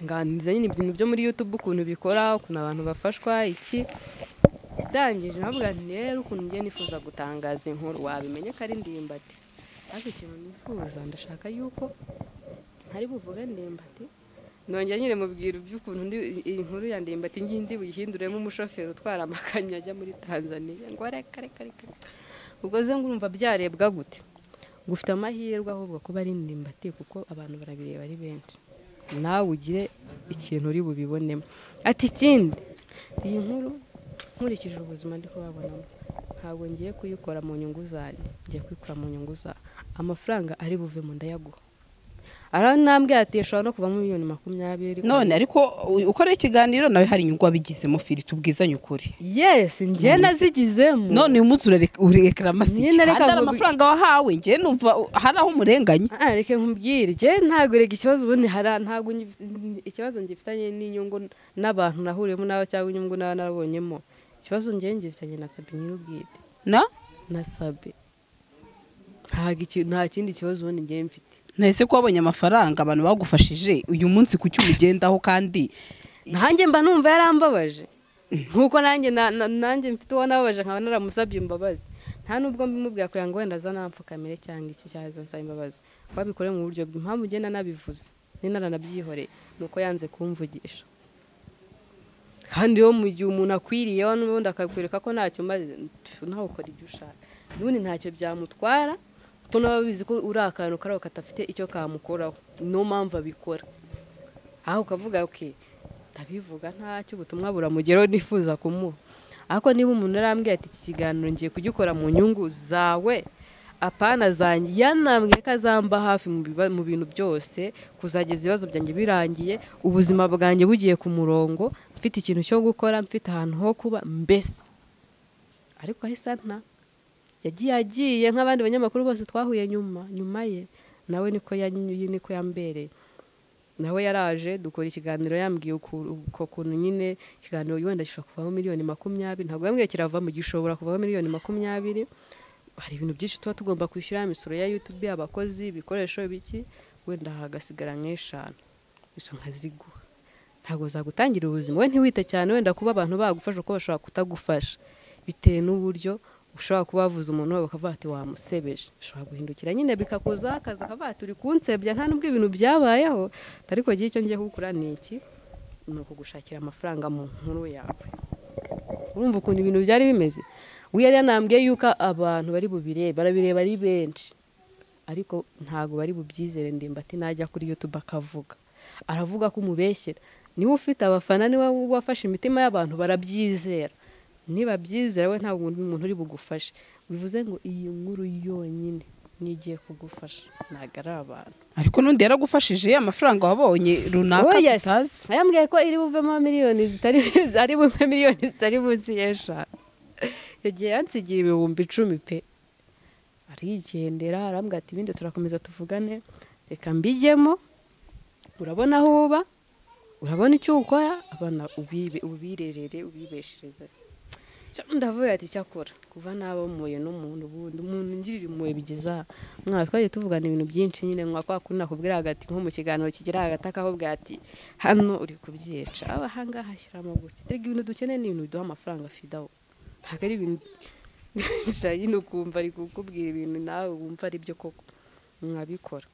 [SPEAKER 2] nganiriza nyine ibintu byo muri youtube ukuntu bikora ukuntu abantu bafashwa iki ndangije navuga nti rero ukuntu ngiye nifuza gutangaza inkuru wabimenye ko ari ndimbati ariko ikintu nifuza ndashaka yuko ntari buvuge ndimbati nongera nyine mubwira iby'ukuntu ndi- iyi nkuru ya ndimbati ngiye ndi buyihinduremo umushoferi utwara amakamyo ajya muri tanzaniya ngo reka reka reka reka. ubwo ze ngurumva byarebwa gute gufite amahirwe ahubwo kuba ari ndimbati kuko abantu barabireba ari benshi nawe ugire ikintu uri bubibonemo ati ikindi iyi nkuru nkurikije ubuzima ndi kubabonamo ntabwo ngiye kuyikora mu nyungu zanjye ngiye kuyikora mu nyungu za amafaranga ari buve mu ndayaguha araho ntambwe yateshwa no kuvamo miliyoni makumyabiri
[SPEAKER 1] none ariko u- ukora ikiganiro nawe hari inyungu wabigizemo firi tubwizanye ukuri
[SPEAKER 2] yesi njye nazigizemo
[SPEAKER 1] none uyu munsi urekarama si
[SPEAKER 2] Nyine reka
[SPEAKER 1] kandi ari
[SPEAKER 2] ngo-
[SPEAKER 1] amafaranga wahawe ngewe numva u- hari aho umurenganya
[SPEAKER 2] Ah, reka nkubwire njye ntabwo rega ikibazo ubundi hari ntabwo ngi- ikibazo ngifitanye n'inyungu n'abantu nahuriyemo nabo cyangwa inyungu naba narabonyemo ikibazo njye ngifitanye na sabi nyir'ubwite
[SPEAKER 1] na
[SPEAKER 2] na sabi ntabwo iki- nta kindi kibazo ubundi njye mfite
[SPEAKER 1] nahise ko wabonye amafaranga abantu bagufashije uyu munsi ku cyo ubigendaho kandi
[SPEAKER 2] nanjye mba numva yarambabaje nkuko nanjye na- na- nanjye mfite uwo nababaje nkaba naramusabye imbabazi nta nubwo mbimubwira kugira ngo wenda aza nampfukamire cyangwa iki cyaza nsaba imbabazi wabikore mu buryo bwe impamvu ugenda nabivuze ninaranabyihoreye ni uko yanze kumvugisha kandi iyo mu gihe umuntu akwiriyeho n'ubundi akakwereka ko ntacyo umaze nawe ukora ibyo ushaka n'ubundi ntacyo byamutwara kuko naba bizi ko uri akantu kariho katafite icyo kamukoraho niyo mpamvu abikora aho ukavuga oke ndabivuga ntacyo ubutumwa buramugeraho nifuza kumuha ariko niba umuntu arambwiye ati iki kiganiro ngiye kugikora mu nyungu zawe apana zanjye yanambwiye ko azamba hafi mu biba- mu bintu byose kuzageza ibibazo byanjye birangiye ubuzima bwanjye bugiye ku murongo mfite ikintu cyo gukora mfite ahantu ho kuba mbese ariko ahise nta yagiye agiye nk'abandi banyamakuru bose twahuye nyuma nyuma ye nawe niko yanyuye niko yambereye nawe yaraje dukora ikiganiro yambwiye uku- uko kuntu nyine ikiganiro wenda gishobora kuvamo miliyoni makumyabiri ntabwo yambwiye kiravamo gishobora kuvamo miliyoni makumyabiri hari ibintu byinshi tuba tugomba kwishyura imisoro ya yutube abakozi ibikoresho biki wenda hagasigara nk'eshanu izo nkaziguha ntabwo zagutangira ubuzima we ntiwite cyane wenda kuba abantu bagufasha uko bashobora kutagufasha bitewe n'uburyo ushobora kuba wavuze umuntu wawe bakavuga ati wamusebeje ushobora guhindukira nyine bikakuzaho akazi akavuga ati uri kunsebya nta n'ubwo ibintu byabayeho ariko igihe icyo ngiye kugukora ni iki ni ukugushakira amafaranga mu nkuru yawe urumva ukuntu ibintu byari bimeze we yari yanambwiye yuko abantu bari bubirebe barabireba ari benshi ariko ntabwo bari bubyizere ndimbati najya kuri youtube akavuga aravuga ko umubeshyera niwe ufite abafana niwe wafashe imitima y'abantu barabyizera niba byizera we ntabwo umuntu uri bugufashe bivuze ngo iyi nkuru yonyine niyo igiye kugufasha ntabwo ari abantu
[SPEAKER 1] ariko n'undi yaragufashije amafaranga wabonye runaka
[SPEAKER 2] Oh, yes.
[SPEAKER 1] tutazi
[SPEAKER 2] yambwiye ko iri buvemo miliyoni zitari ari buve miliyoni zitari munsi y'eshanu yagiye yansigira ibihumbi icumi pe arigendera arambwira ati ibindi turakomeza tuvugane reka mbijyemo urabona aho uba urabona icyo ukora abana ubibe- ubirerere ubibeshereze ndavuga ati cyakora kuva naba muye n'umuntu ubundi umuntu ngirira impuhwe bigeza mwana twagiye tuvugana ibintu byinshi nyine nka kwa kundi nakubwira hagati nko mu kiganiro kigira hagati akakubwira ati hano uri kubyica aba ahangaha ashyiramo gutya erega ibintu dukeneye ni ibintu biduha amafaranga fidawo ntabwo ari ibintu Gusa nyine ukumva ari kukubwira ibintu nawe wumva ari byo koko mwabikora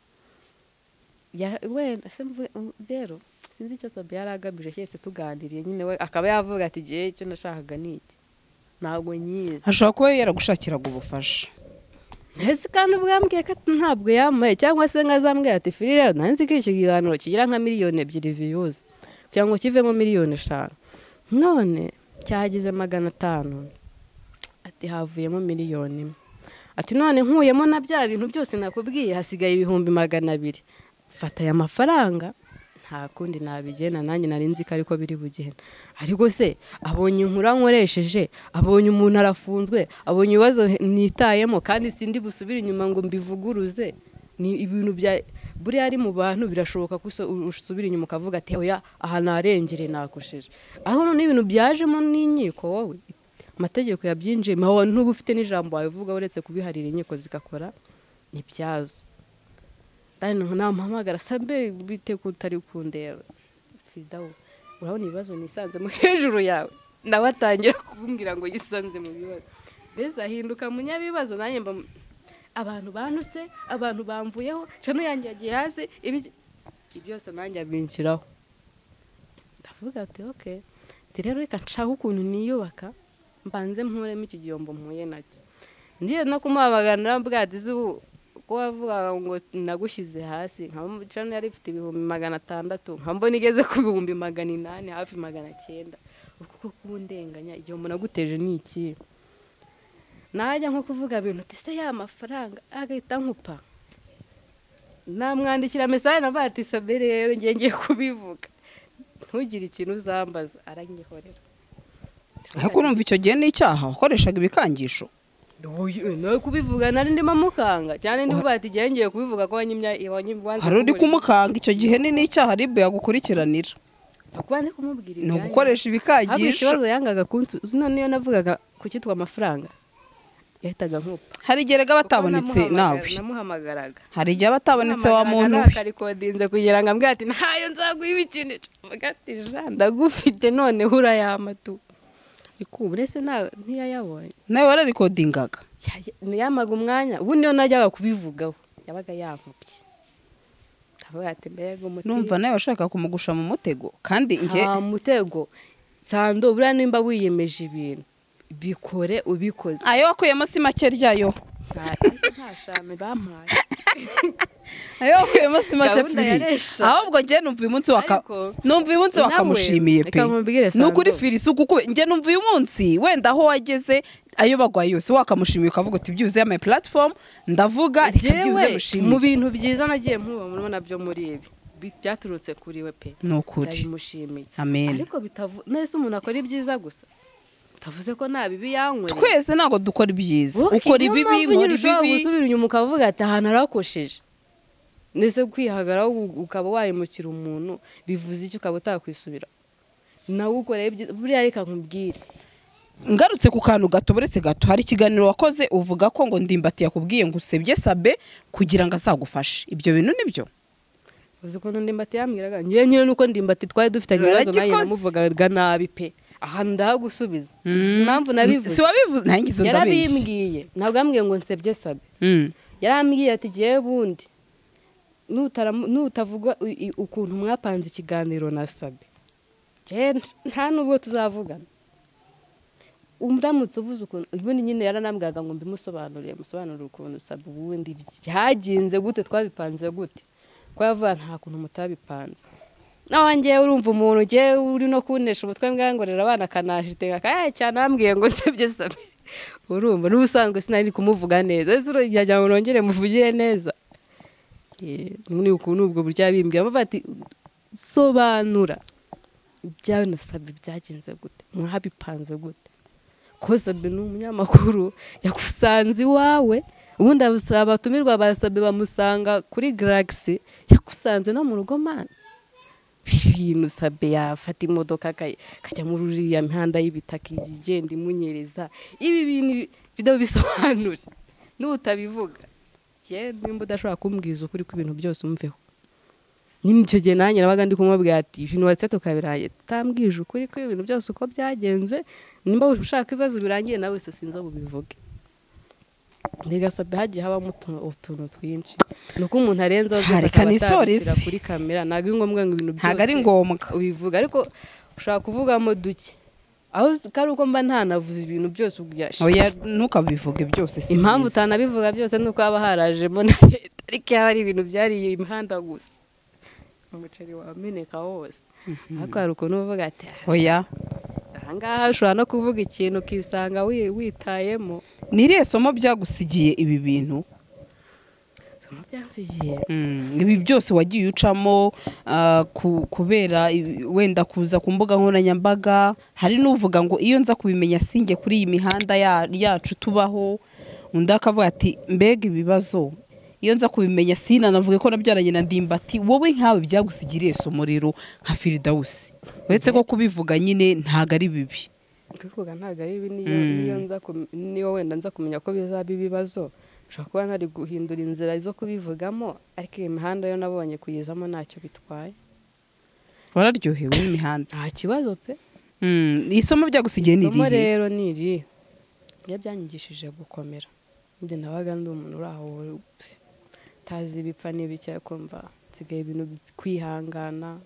[SPEAKER 2] Ya- wenda se mvuge- rero sinzi icyo sabia yari agamije keretse tuganiriye nyine we akaba yavuga ati igihe icyo nashakaga ni iki ntabwo nyizi
[SPEAKER 1] ashobora kuba yaragushakiraga ubufasha
[SPEAKER 2] ese kandi ubwambwiye ko ntabwo yambaye cyangwa se ngo azambwira ati firi rero nanzi ko iki kiganiro kigira nka miliyoni ebyiri viyuzi kugira ngo kivemo miliyoni eshanu none cyagize magana atanu ati havuyemo miliyoni imwe ati none nkuyemo na bya bintu byose nakubwiye hasigaye ibihumbi magana abiri fata aya mafaranga nta kundi nabigena nanjye nari nzi ko ariko biri bugenda ariko se abonye inkuru ankoresheje abonye umuntu arafunzwe abonye ibibazo nitayemo kandi sindi busubire inyuma ngo mbivuguruze ni ibintu bya buriya ari mu bantu birashoboka ko uso- usubira inyuma ukavuga ati oya aha narengere nakojeje aho none ibintu byajemo n'inkiko wowe amategeko yabyinjiyemo wowe ntuba ufite n'ijambo wabivuga uretse kubiharira inkiko zigakora ni byazo dani namuhamagara sambe bite ko utari kundeba fidawo urabona ibibazo nisanzemo hejuru yawe nawe atangira kumbwira ngo yisanze mu bibazo mbese ahinduka munyabibazo nanjye mba abantu banutse abantu bamvuyeho cano yanjye yagiye hasi ibiki ibyo byose nanjye abinjiraho ndavuga ati oke ati rero reka nshaka ukuntu niyubaka mbanze mkuremo icyo gihombo mpuye nacyo ndiye no kumuhamagara naramubwira ati zubu ko wavugaga ngo nagushyize hasi nkaba cano yari ifite ibihumbi magana atandatu nkaba mbona igeze ku bihumbi magana inani hafi magana cyenda ukuko kundenganya igihombo naguteje ni iki najya nko kuvuga ibintu ati se ya mafaranga agahita nkupa namwandikira mesaje navuga ati sabe rero ngiye ngiye kubivuga ntugire ikintu uzambaza aranyihorera
[SPEAKER 1] ariko urumva icyo gihe ni icyaha wakoreshaga ibikangisho
[SPEAKER 2] Oya, nawe kubivuga nari ndimo mukanga cyane ndivuga ati igihe ngiye kubivuga ko wanyimya wanyimwanze
[SPEAKER 1] hari uri kumukanga icyo gihe ni n'icyaha ribu yagukurikiranira
[SPEAKER 2] kuba ndi kumubwira
[SPEAKER 1] ni
[SPEAKER 2] ibyanyu.
[SPEAKER 1] ugukoresha
[SPEAKER 2] Ahubwo
[SPEAKER 1] ibikangisho
[SPEAKER 2] ikibazo yangaga kuntu none iyo navugaga ku cyitwa amafaranga yahitaga nkupa
[SPEAKER 1] hari igihe rega
[SPEAKER 2] Kuko
[SPEAKER 1] batabonetse nawe
[SPEAKER 2] namuhamagara- namuhamagaraga
[SPEAKER 1] hari igihe aba atabonetse wa muntu we
[SPEAKER 2] akarikondinze kugira ngo ambwire ati ntayo nzaguha ibikinisho mvuga ati ja ndagufite none urayampa tu ariko ubu rese nta- ntiyayabonye
[SPEAKER 1] nawe wararikodingaga
[SPEAKER 2] Ya- yamaga umwanya ubundi iyo najyaga kubivugaho yabaga yankubye ndavuga ati mbega umutima
[SPEAKER 1] numva nawe washaka kumugusha mu mutego kandi njye
[SPEAKER 2] nta mutego sando buriya nimba wiyemeje ibintu bikore ubikoze
[SPEAKER 1] ayo wakuyemo si make ryayo
[SPEAKER 2] nta shame bampaye
[SPEAKER 1] ayo wakuyemo si make
[SPEAKER 2] Gahunda
[SPEAKER 1] firi
[SPEAKER 2] yaresha.
[SPEAKER 1] ahubwo njye numva uyu munsi waka
[SPEAKER 2] Ariko,
[SPEAKER 1] numva uyu munsi
[SPEAKER 2] nawe,
[SPEAKER 1] wakamushimiye pe
[SPEAKER 2] reka mubwire
[SPEAKER 1] ni ukuri
[SPEAKER 2] Sandro.
[SPEAKER 1] firi isuku kuko njye numva uyu munsi wenda aho wageze ayo bagwaye yose wakamushimiye ukavuga uti byibuze yamaye platform ndavuga reka byibuze
[SPEAKER 2] Jewe, mu
[SPEAKER 1] mushimire
[SPEAKER 2] bintu byiza nagiye nkuba murabona nabyo muri ibi Bi- byaturutse kuri we pe
[SPEAKER 1] ni ukuri
[SPEAKER 2] ndabimushimiye
[SPEAKER 1] amen
[SPEAKER 2] ariko bitavu nese umuntu akora ibyiza gusa bitavuze ko nta bibi yanywera
[SPEAKER 1] twese ntabwo dukora ibyiza
[SPEAKER 2] Wowe,
[SPEAKER 1] ukora
[SPEAKER 2] niyo
[SPEAKER 1] ibibi
[SPEAKER 2] mpamvu
[SPEAKER 1] nkora
[SPEAKER 2] nyine ushobora
[SPEAKER 1] ibibi
[SPEAKER 2] gusubira inyuma ukavuga ati ahantu narakosheje ndetse kwihagaraho u- ukaba wahemukira umuntu bivuze icyo ukaba utakwisubira nawe ukoreye ibyiza buriya reka nkubwire
[SPEAKER 1] ngarutse ku kantu gato buretse gato hari ikiganiro wakoze uvuga ko ngo ndimbati yakubwiye ngo usebye sabe kugira ngo azagufashe ibyo bintu nibyo
[SPEAKER 2] uzi ukuntu ndimbati yambwiraga njyewe nyine nuko ndimbati twari dufitanye ibibazo nanjye
[SPEAKER 1] Yaragikoze.
[SPEAKER 2] namuvugaga nabi pe ahantu ndahagusubiza si impamvu nabivuze
[SPEAKER 1] si wabivuze nanjye izo ndabeshye
[SPEAKER 2] yarabimbwiye ntabwo yambwiye ngo nsebye sabe
[SPEAKER 1] Mm.
[SPEAKER 2] yarambwiye ati ngewe bundi nutaramu- nutavuga u- i- ukuntu mwapanze ikiganiro na sabe ngewe nta n'ubwo tuzavugana uramutse uvuze ukuntu ubundi nyine yaranambwaga ngo mbimusobanurire musobanurire ukuntu sabe ubundi byagenze gute twabipanze gute ko yavuga nta kuntu mutabipanze nawe ngewe urumva umuntu ugiye uri no kunesha umutwe mbwa ngorera abana akanajite akaya cyane ambwiye ngo nsebye sabe urumva n'ubusanzwe sinari kumuvuga neza ese urajya ngo nongere muvugire neza Eh, ni ukuntu ubwo burya bimbwira bavuga ati sobanura ibyawe nasabye byagenze gute mwabipanze gute ko sabe ni umunyamakuru yakusanze iwawe ubundi abasaba- abatumirwa basabe bamusanga kuri garagisi yakusanze no mu rugo mana ibintu sabe yafata imodoka aka- akajya muri uriya mihanda y'ibitaka ijya igenda imunyereza ibi bintu video bisobanura n'utabivuga yewe nimba udashobora kumbwiza ukuri kw'ibintu byose umveho nyine icyo gihe nanjye nabaga ndi kumubwira ati ibintu watse tukabirangiye tutambwije ukuri ko ibintu byose uko byagenze nimba ushaka ibibazo birangiye nawe wese sinzi aho bubivuge ntigasabye hagiye habamo utu- utuntu twinshi ni uko umuntu arenzaho byose
[SPEAKER 1] Hareka
[SPEAKER 2] akaba
[SPEAKER 1] nisoreze.
[SPEAKER 2] atabishyira kuri kamera ntabwo ari ngombwa ngo ibintu byose
[SPEAKER 1] ntabwo ari ngombwa
[SPEAKER 2] ubivuga ariko ushobara kuvugamo duke aho ko ari uko mba ntanavuze ibintu byose ubwashe
[SPEAKER 1] oya ntukabivuge byose si
[SPEAKER 2] impamvu
[SPEAKER 1] byiza.
[SPEAKER 2] utanabivuga byose ni uko haba harajemo na leta ariko iyo hari ibintu byariye imihanda gusa umuceri wameneka wose ariko hari ukuntu uvuga ati
[SPEAKER 1] oya
[SPEAKER 2] ahangaha ushobora no kuvuga ikintu ukisanga wi- witayemo
[SPEAKER 1] ni irihe somo byagusigiye ibi bintu
[SPEAKER 2] somo byansigiye
[SPEAKER 1] Mm, ibi byose wagiye ucamo ah, ku- kubera i- wenda kuza ku mbuga nkoranyambaga hari n'uvuga ngo iyo nza kubimenya singe kuri iyi mihanda ya- yacu tubaho undi akavuga ati mbega ibibazo iyo nza kubimenya sinanavuge ko nabyaranye na ndimbati wowe nkawe byagusigiriye somo rero nka firidawusi uretse ko kubivuga nyine ntabwo ari bibi
[SPEAKER 2] kuvuga ntabwo ari ibi niyo niyo nza kum- niyo wenda nza kumenya ko bizaba ibibazo ushobora kuba nari guhindura inzira zo kubivugamo ariko iyi mihanda yo nabonye kuyizamo ntacyo bitwaye
[SPEAKER 1] wararyohewe n'imihanda
[SPEAKER 2] nta kibazo pe
[SPEAKER 1] Mm, isomo byagusigiye ni
[SPEAKER 2] isomo
[SPEAKER 1] irihe
[SPEAKER 2] rero ni iri iyo byanyigishije gukomera njye nabaga ndi umuntu uri aho utazi ibipfa n'ibiki ariko mva nsigaye ibintu bi- kwihangana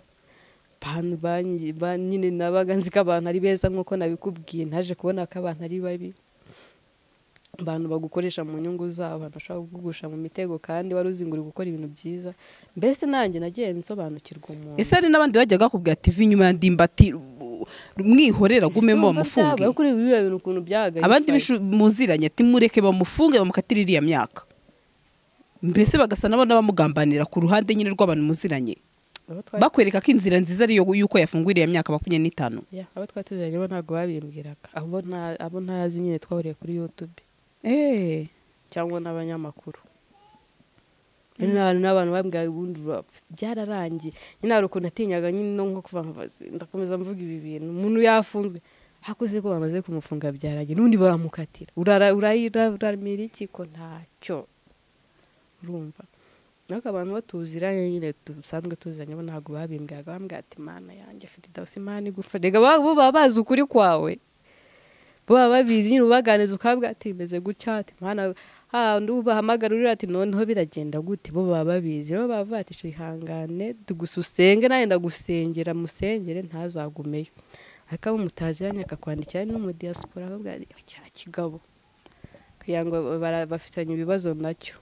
[SPEAKER 2] abantu banyi- ba- nyine nabaga nzi ko abantu ari beza nk'uko nabikubwiye naje kubona ko abantu ari babi abantu bagukoresha mu nyungu zabo abantu bashobora kugugusha mu mitego kandi wari uzinguriye gukora ibintu byiza mbese nanjye nagiye nsobanukirwa umuntu
[SPEAKER 1] ese hari n'abandi bajyaga bakubwira ati "Vi inyuma ya ndimbati u- mwihorera gumemo
[SPEAKER 2] Urumva byabaye
[SPEAKER 1] bamufunge
[SPEAKER 2] kuri biriya bintu ukuntu byahagaye
[SPEAKER 1] abandi bishu- muziranye ati mureke bamufunge bamukatire iriya myaka mbese bagasa nabo n'abamugambanira ku ruhande nyine rw'abantu muziranye bakwereka ko inzira nziza ari iyo y'uko yafungura iriya myaka makumyabiri n'itanu
[SPEAKER 2] Ya, abo twari tuziranye bo ntabwo babimbwiraga abo nta- abo ntazi nyine twahuriye kuri yutube
[SPEAKER 1] Eh,
[SPEAKER 2] cyangwa n'abanyamakuru Nyine n'abantu n'abantu bambwira ubundi ba- byararangiye nyine hari ukuntu natinyaga nyine no nko kuva nkavuga ati, ndakomeza mvuga ibi bintu umuntu yafunzwe hakuze ko bamaze kumufunga byarangiye n'undi baramukatira Urara- urayira- uraramira iki ko ntacyo urumva ariko abantu bo tuziranye nyine dusanzwe tuziranye bo ntabwo babimbwiraga bambwira ati mana yanjye afite idawusi imana igufa rega ba- bo baba bazi ukuri kwawe bo baba babizi nyine ubaganiza ukabwira ati meze gutya ati mana handi ubahamagara urira ati noneho biragenda gute bo baba babizi rero baba bavuga ati "Sha, ihangane tugususenge nawe ndagusengera musengere ntazagumeyo ariko abo mutageranye akakwandikira ari no mu diaspora akavuga ati cya kigabo kugira ngo bara- bafitanye ibibazo nacyo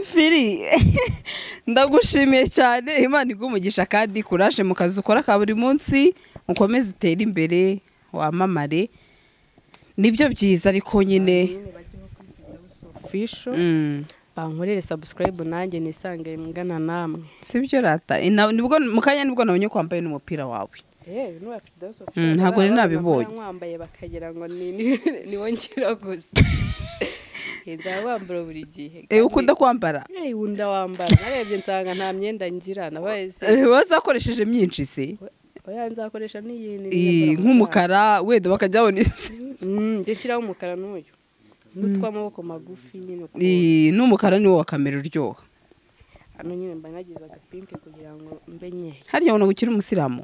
[SPEAKER 1] firi ndagushimiye cyane imana iguha kandi kuraje mu kazi ukora ka buri munsi ukomeze utere imbere wamamare nibyo byiza ariko nyine
[SPEAKER 2] official
[SPEAKER 1] Mm.
[SPEAKER 2] bankorere subscribe nanjye nisange mugana namwe
[SPEAKER 1] si byo rata Ina- nibwo mu kanya nibwo nabonye ko wambaye n'umupira wawe
[SPEAKER 2] yewe n'uwa Firdaus
[SPEAKER 1] Mm, ntabwo nari nabibonye.
[SPEAKER 2] mwambaye bakagira ngo ni niwo ngira gusa nzaba wambara buri gihe
[SPEAKER 1] Eh, ukunda kwambara
[SPEAKER 2] kandi ewe unda wambara narebye nsanga nta myenda ngira nabaye se
[SPEAKER 1] Eh, wazakoresheje myinshi se
[SPEAKER 2] oya nzakoresha n'iyindi
[SPEAKER 1] Eh,
[SPEAKER 2] niyambara
[SPEAKER 1] nk'umukara wenda bakajya babona isi
[SPEAKER 2] Mm, njye nshyiraho umukara n'uyu n'utw'amaboko magufi nyine ukuntu.
[SPEAKER 1] Eh, n'umukara niwo wa kamera uryoha
[SPEAKER 2] hano nyine mba nagize agapinke kugira ngo mbe nkeya
[SPEAKER 1] harya ubona ngo ukiri umusilamu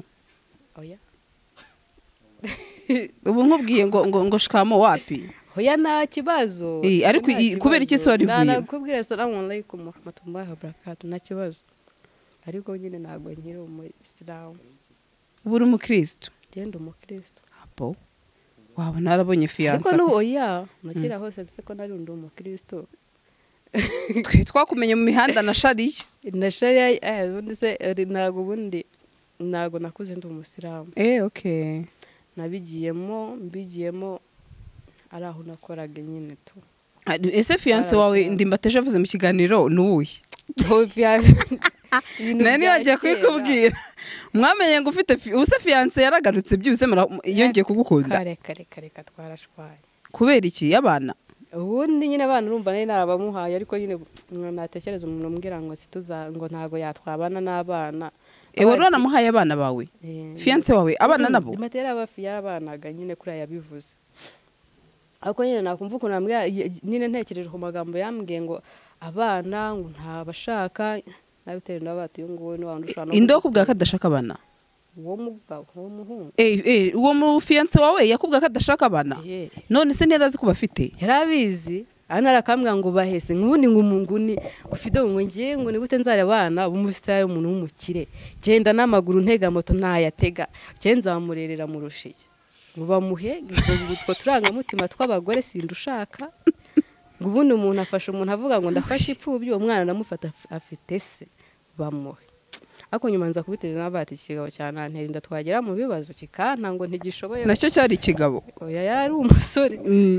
[SPEAKER 2] oya
[SPEAKER 1] ubu nkubwiye ngo ngo ngo shikamo wapi
[SPEAKER 2] oya nta kibazo
[SPEAKER 1] Eh, ariko
[SPEAKER 2] Nta
[SPEAKER 1] i-
[SPEAKER 2] kibazo.
[SPEAKER 1] kubera iki se wari uvuye?
[SPEAKER 2] nanakubwira salamu alaykum warahmatullahi wabarakatu nta kibazo ariko nyine ntabwo nkiri umuyisilamu
[SPEAKER 1] ubu uri umukirisitu
[SPEAKER 2] genda umukirisitu
[SPEAKER 1] abo waba narabonye
[SPEAKER 2] ariko
[SPEAKER 1] fiyansa
[SPEAKER 2] n'ubu oya nakera hose ndetse ko nari undi umukirisitu
[SPEAKER 1] twe twakumenye mu mihanda na shariya
[SPEAKER 2] na shariya eh, ubundi se eh, ntabwo ubundi ntabwo nakuze ndi umusilamu
[SPEAKER 1] eee oke
[SPEAKER 2] nabigiyemo mbigiyemo ari aho nakoraga nyine tu
[SPEAKER 1] ese fiyanse wawe ndimbateje avuze mu kiganiro ni uwuhe nari nibagiye kubikubwira mwamenye ngo ufite fi- ubuse fiyanse yaragarutse byibuse mura- yongeye kugukunda
[SPEAKER 2] kare kare kare katwarashwaye
[SPEAKER 1] kubera iki y'abana
[SPEAKER 2] ubundi nyine abana urumva nari narabamuhaye ariko nyine mwa- natekereza umuntu umbwira ngo situza ngo ntabwo yatwabana n'abana
[SPEAKER 1] eee wari wanamuhaye abana bawe fiyanse wawe abana nabo
[SPEAKER 2] matera abafi yarabanaga nyine kuriya yabivuze ariko nyine nakumva ukuntu yambwira y- nyine ntekereje ku magambo yambwiye ngo abana ngo ntabashaka nabitewe n'abati uyu nguyu ni wa wundi ushobora no
[SPEAKER 1] inde wakubwira ko adashaka abana
[SPEAKER 2] uwo mugabo uwo muhungu
[SPEAKER 1] Eh, eh, uwo mu fiyanse wawe yakubwira ko adashaka abana
[SPEAKER 2] Eh.
[SPEAKER 1] none se ntiyari azi ko bafite
[SPEAKER 2] yari abizi hano arakambwira ngo bahese nk'ubundi ngo umungu ni ufite ngo ngiye ngo ni gute nzare abana b'umusitari umuntu w'umukire genda n'amaguru ntega moto ntayatega genda nzamurerera mu rushiki ngo bamuhe ngo utwo turangamutima tw'abagore sindi ushaka ngo ubundi umuntu afashe umuntu avuga ngo ndafashe ipfubyi uwo mwana ndamufata af- afite se bamuhe ariko nyuma nza kubiteza n'abati ikigabo cya nanteri ndatwagera mu bibazo kikanta ngo ntigishoboye
[SPEAKER 1] nacyo cyari ikigabo
[SPEAKER 2] oya yari umusore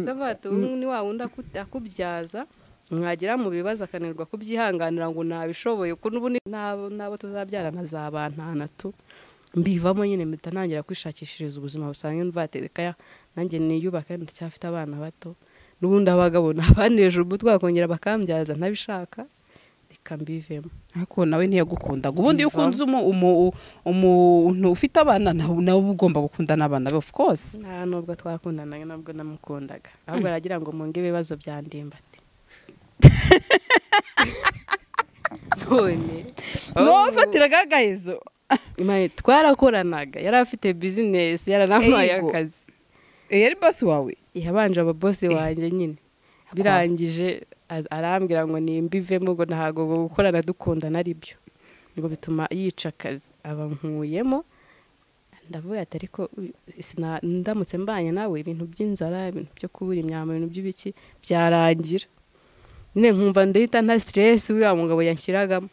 [SPEAKER 2] Sabato ni wa wundi aku- akubyaza mwagira mu bibazo akananirwa kubyihanganira ngo ntabishoboye ko n'ubu ni- n'abo n'abo tuzabyarana zabantana tu mbivamo nyine mpita ntangira kwishakishiriza ubuzima busanzwe mvateka nanjye niyubaka ndacyafite abana bato n'ubundi abagabo nabaneje umutwe bakongera bakambyaza ntabishaka reka mbivemo
[SPEAKER 1] ariko nawe ntiyagukundaga ubundi iyo
[SPEAKER 2] Iva.
[SPEAKER 1] ukunze umu- umu- umuntu ufite abana nawe nawe uba ugomba gukunda n'abana be of course
[SPEAKER 2] nta nubwo twakundanaga nubwo namukundaga ahubwo aragira ngo munge ibibazo bya ndimbati none
[SPEAKER 1] niwo wafatiraga agahezo
[SPEAKER 2] Mate, twarakoranaga yari afite bizinesi yaranamuhaye
[SPEAKER 1] Ego.
[SPEAKER 2] akazi
[SPEAKER 1] Eh, yari basi wawe
[SPEAKER 2] yabanje ababose wanjye nyine birangije a- arambwira ngo nimbivemo ngo ntabwo gukorana dukundana ari byo ngo bituma yica akazi aba nkuyemo ndavuga ati ariko uy- sina- ndamutse mbanye nawe ibintu by'inzara ibintu byo kubura imyambaro ibintu by'ibiki byarangira nyine nkumva ndahita nta stress uriya mugabo yanshyiragamo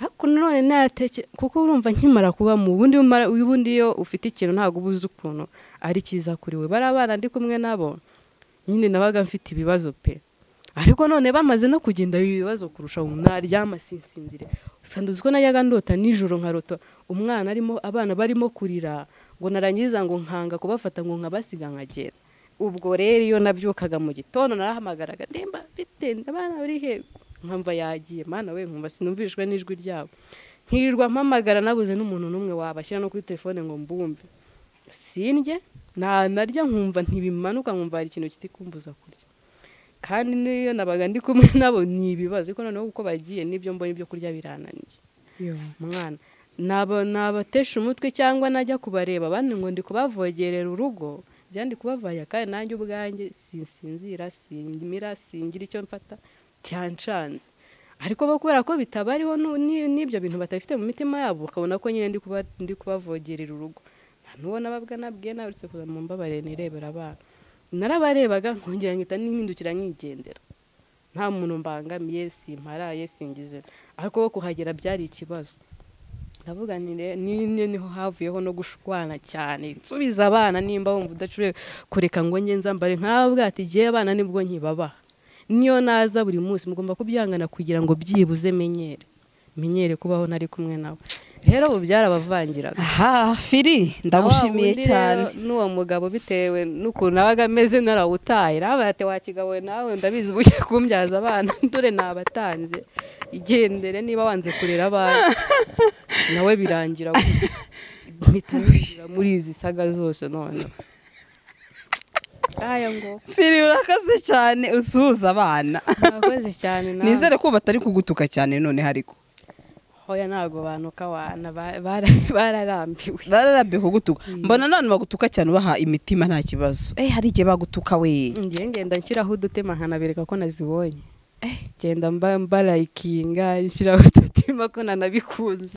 [SPEAKER 2] ariko nanone nateke kuko urumva nkimara kuba mu bundi umara- ubundi iyo ufite ikintu ntabwo uba uzi ukuntu ari cyiza kuri we bari abana ndi kumwe nabo nyine nabaga mfite ibibazo pe ariko none bamaze no kugenda ibibazo kurusha ubu naryama sinsinzire usanga uzi ko najyaga ndota nijoro nkarota umwana arimo abana barimo kurira ngo narangiza ngo nkanga kubafata ngo nkabasiga nkagenda ubwo rero iyo nabyukaga mu gitondo narahamagaraga demba bite abana bari he nkamva yagiye mana we nkumva sinumvishwe n'ijwi ryabo nkirirwa mpamagara nabuze n'umuntu n'umwe wabashyira no kuri telefone ngo mbumve sindye na narya nkumva ntibimanuka nkumva hari ikintu kiri kumbuza kurya kandi n'iyo nabaga ndi kumwe nabo ni ibibazo ariko noneho uko bagiye n'ibyo mbonye ibyo kurya birananiye mwana naba nabatesha umutwe cyangwa najya kubareba abandi ngo ndi kubavogerera urugo njya ndi kubavaya kandi nanjye ubwanjye sinsinzira simira singira icyo mfata cyancanze ariko bo kubera ko bitabariho nu- ni- n'ibyo bintu batabifite mu mitima yabo bakabona ko nyine ndi kuba- ndi kubavogerera urugo nta n'uwo nababwa nabwiye nawe uretse kuza mu mbabarire nirebera abana narabarebaga nkongera nkita n'impindukira nkigendera nta muntu mbangamiye simparaye singize ariko bo kuhagera byari ikibazo ndavuga nti re- ni ni- niho havuyeho no gushwana cyane nsubiza abana nimba wumva udacuriye kureka ngo nge nzambare nk'ababwa ati igihe abana nibwo nkibabaha niyo naza buri munsi mugomba kubyangana kugira ngo byibuze menyere menyere kubaho nari kumwe nabo rero ubu byarabavangiraga
[SPEAKER 1] aha firi ndagushimiye
[SPEAKER 2] Wa wundi
[SPEAKER 1] cyane
[SPEAKER 2] rero n'uwo mugabo bitewe n'ukuntu abaga ameze narawutaye nawe ati wakigawe nawe ndabizi ubu ugiye kumbyaza abana dore nabatanze igendere niba wanze kurera abana nawe birangira gutya. mpita ninjira muri izi saga zose none aya ngo
[SPEAKER 1] firi urakaze cyane usuhuza abana
[SPEAKER 2] mwakoze cyane nawe
[SPEAKER 1] nizere ko batari kugutuka cyane none hariko
[SPEAKER 2] hoya ntabwo banuka wana ba- bara- bararambiwe
[SPEAKER 1] bararabye kugutuka mbona none bagutuka cyane ubaha imitima nta kibazo eh hari igihe bagutuka we
[SPEAKER 2] ngiye ngenda nshyiraho udutema nkanabereka ko nazibonye genda mba mbarayikinga nshyiraho udutima ko nanabikunze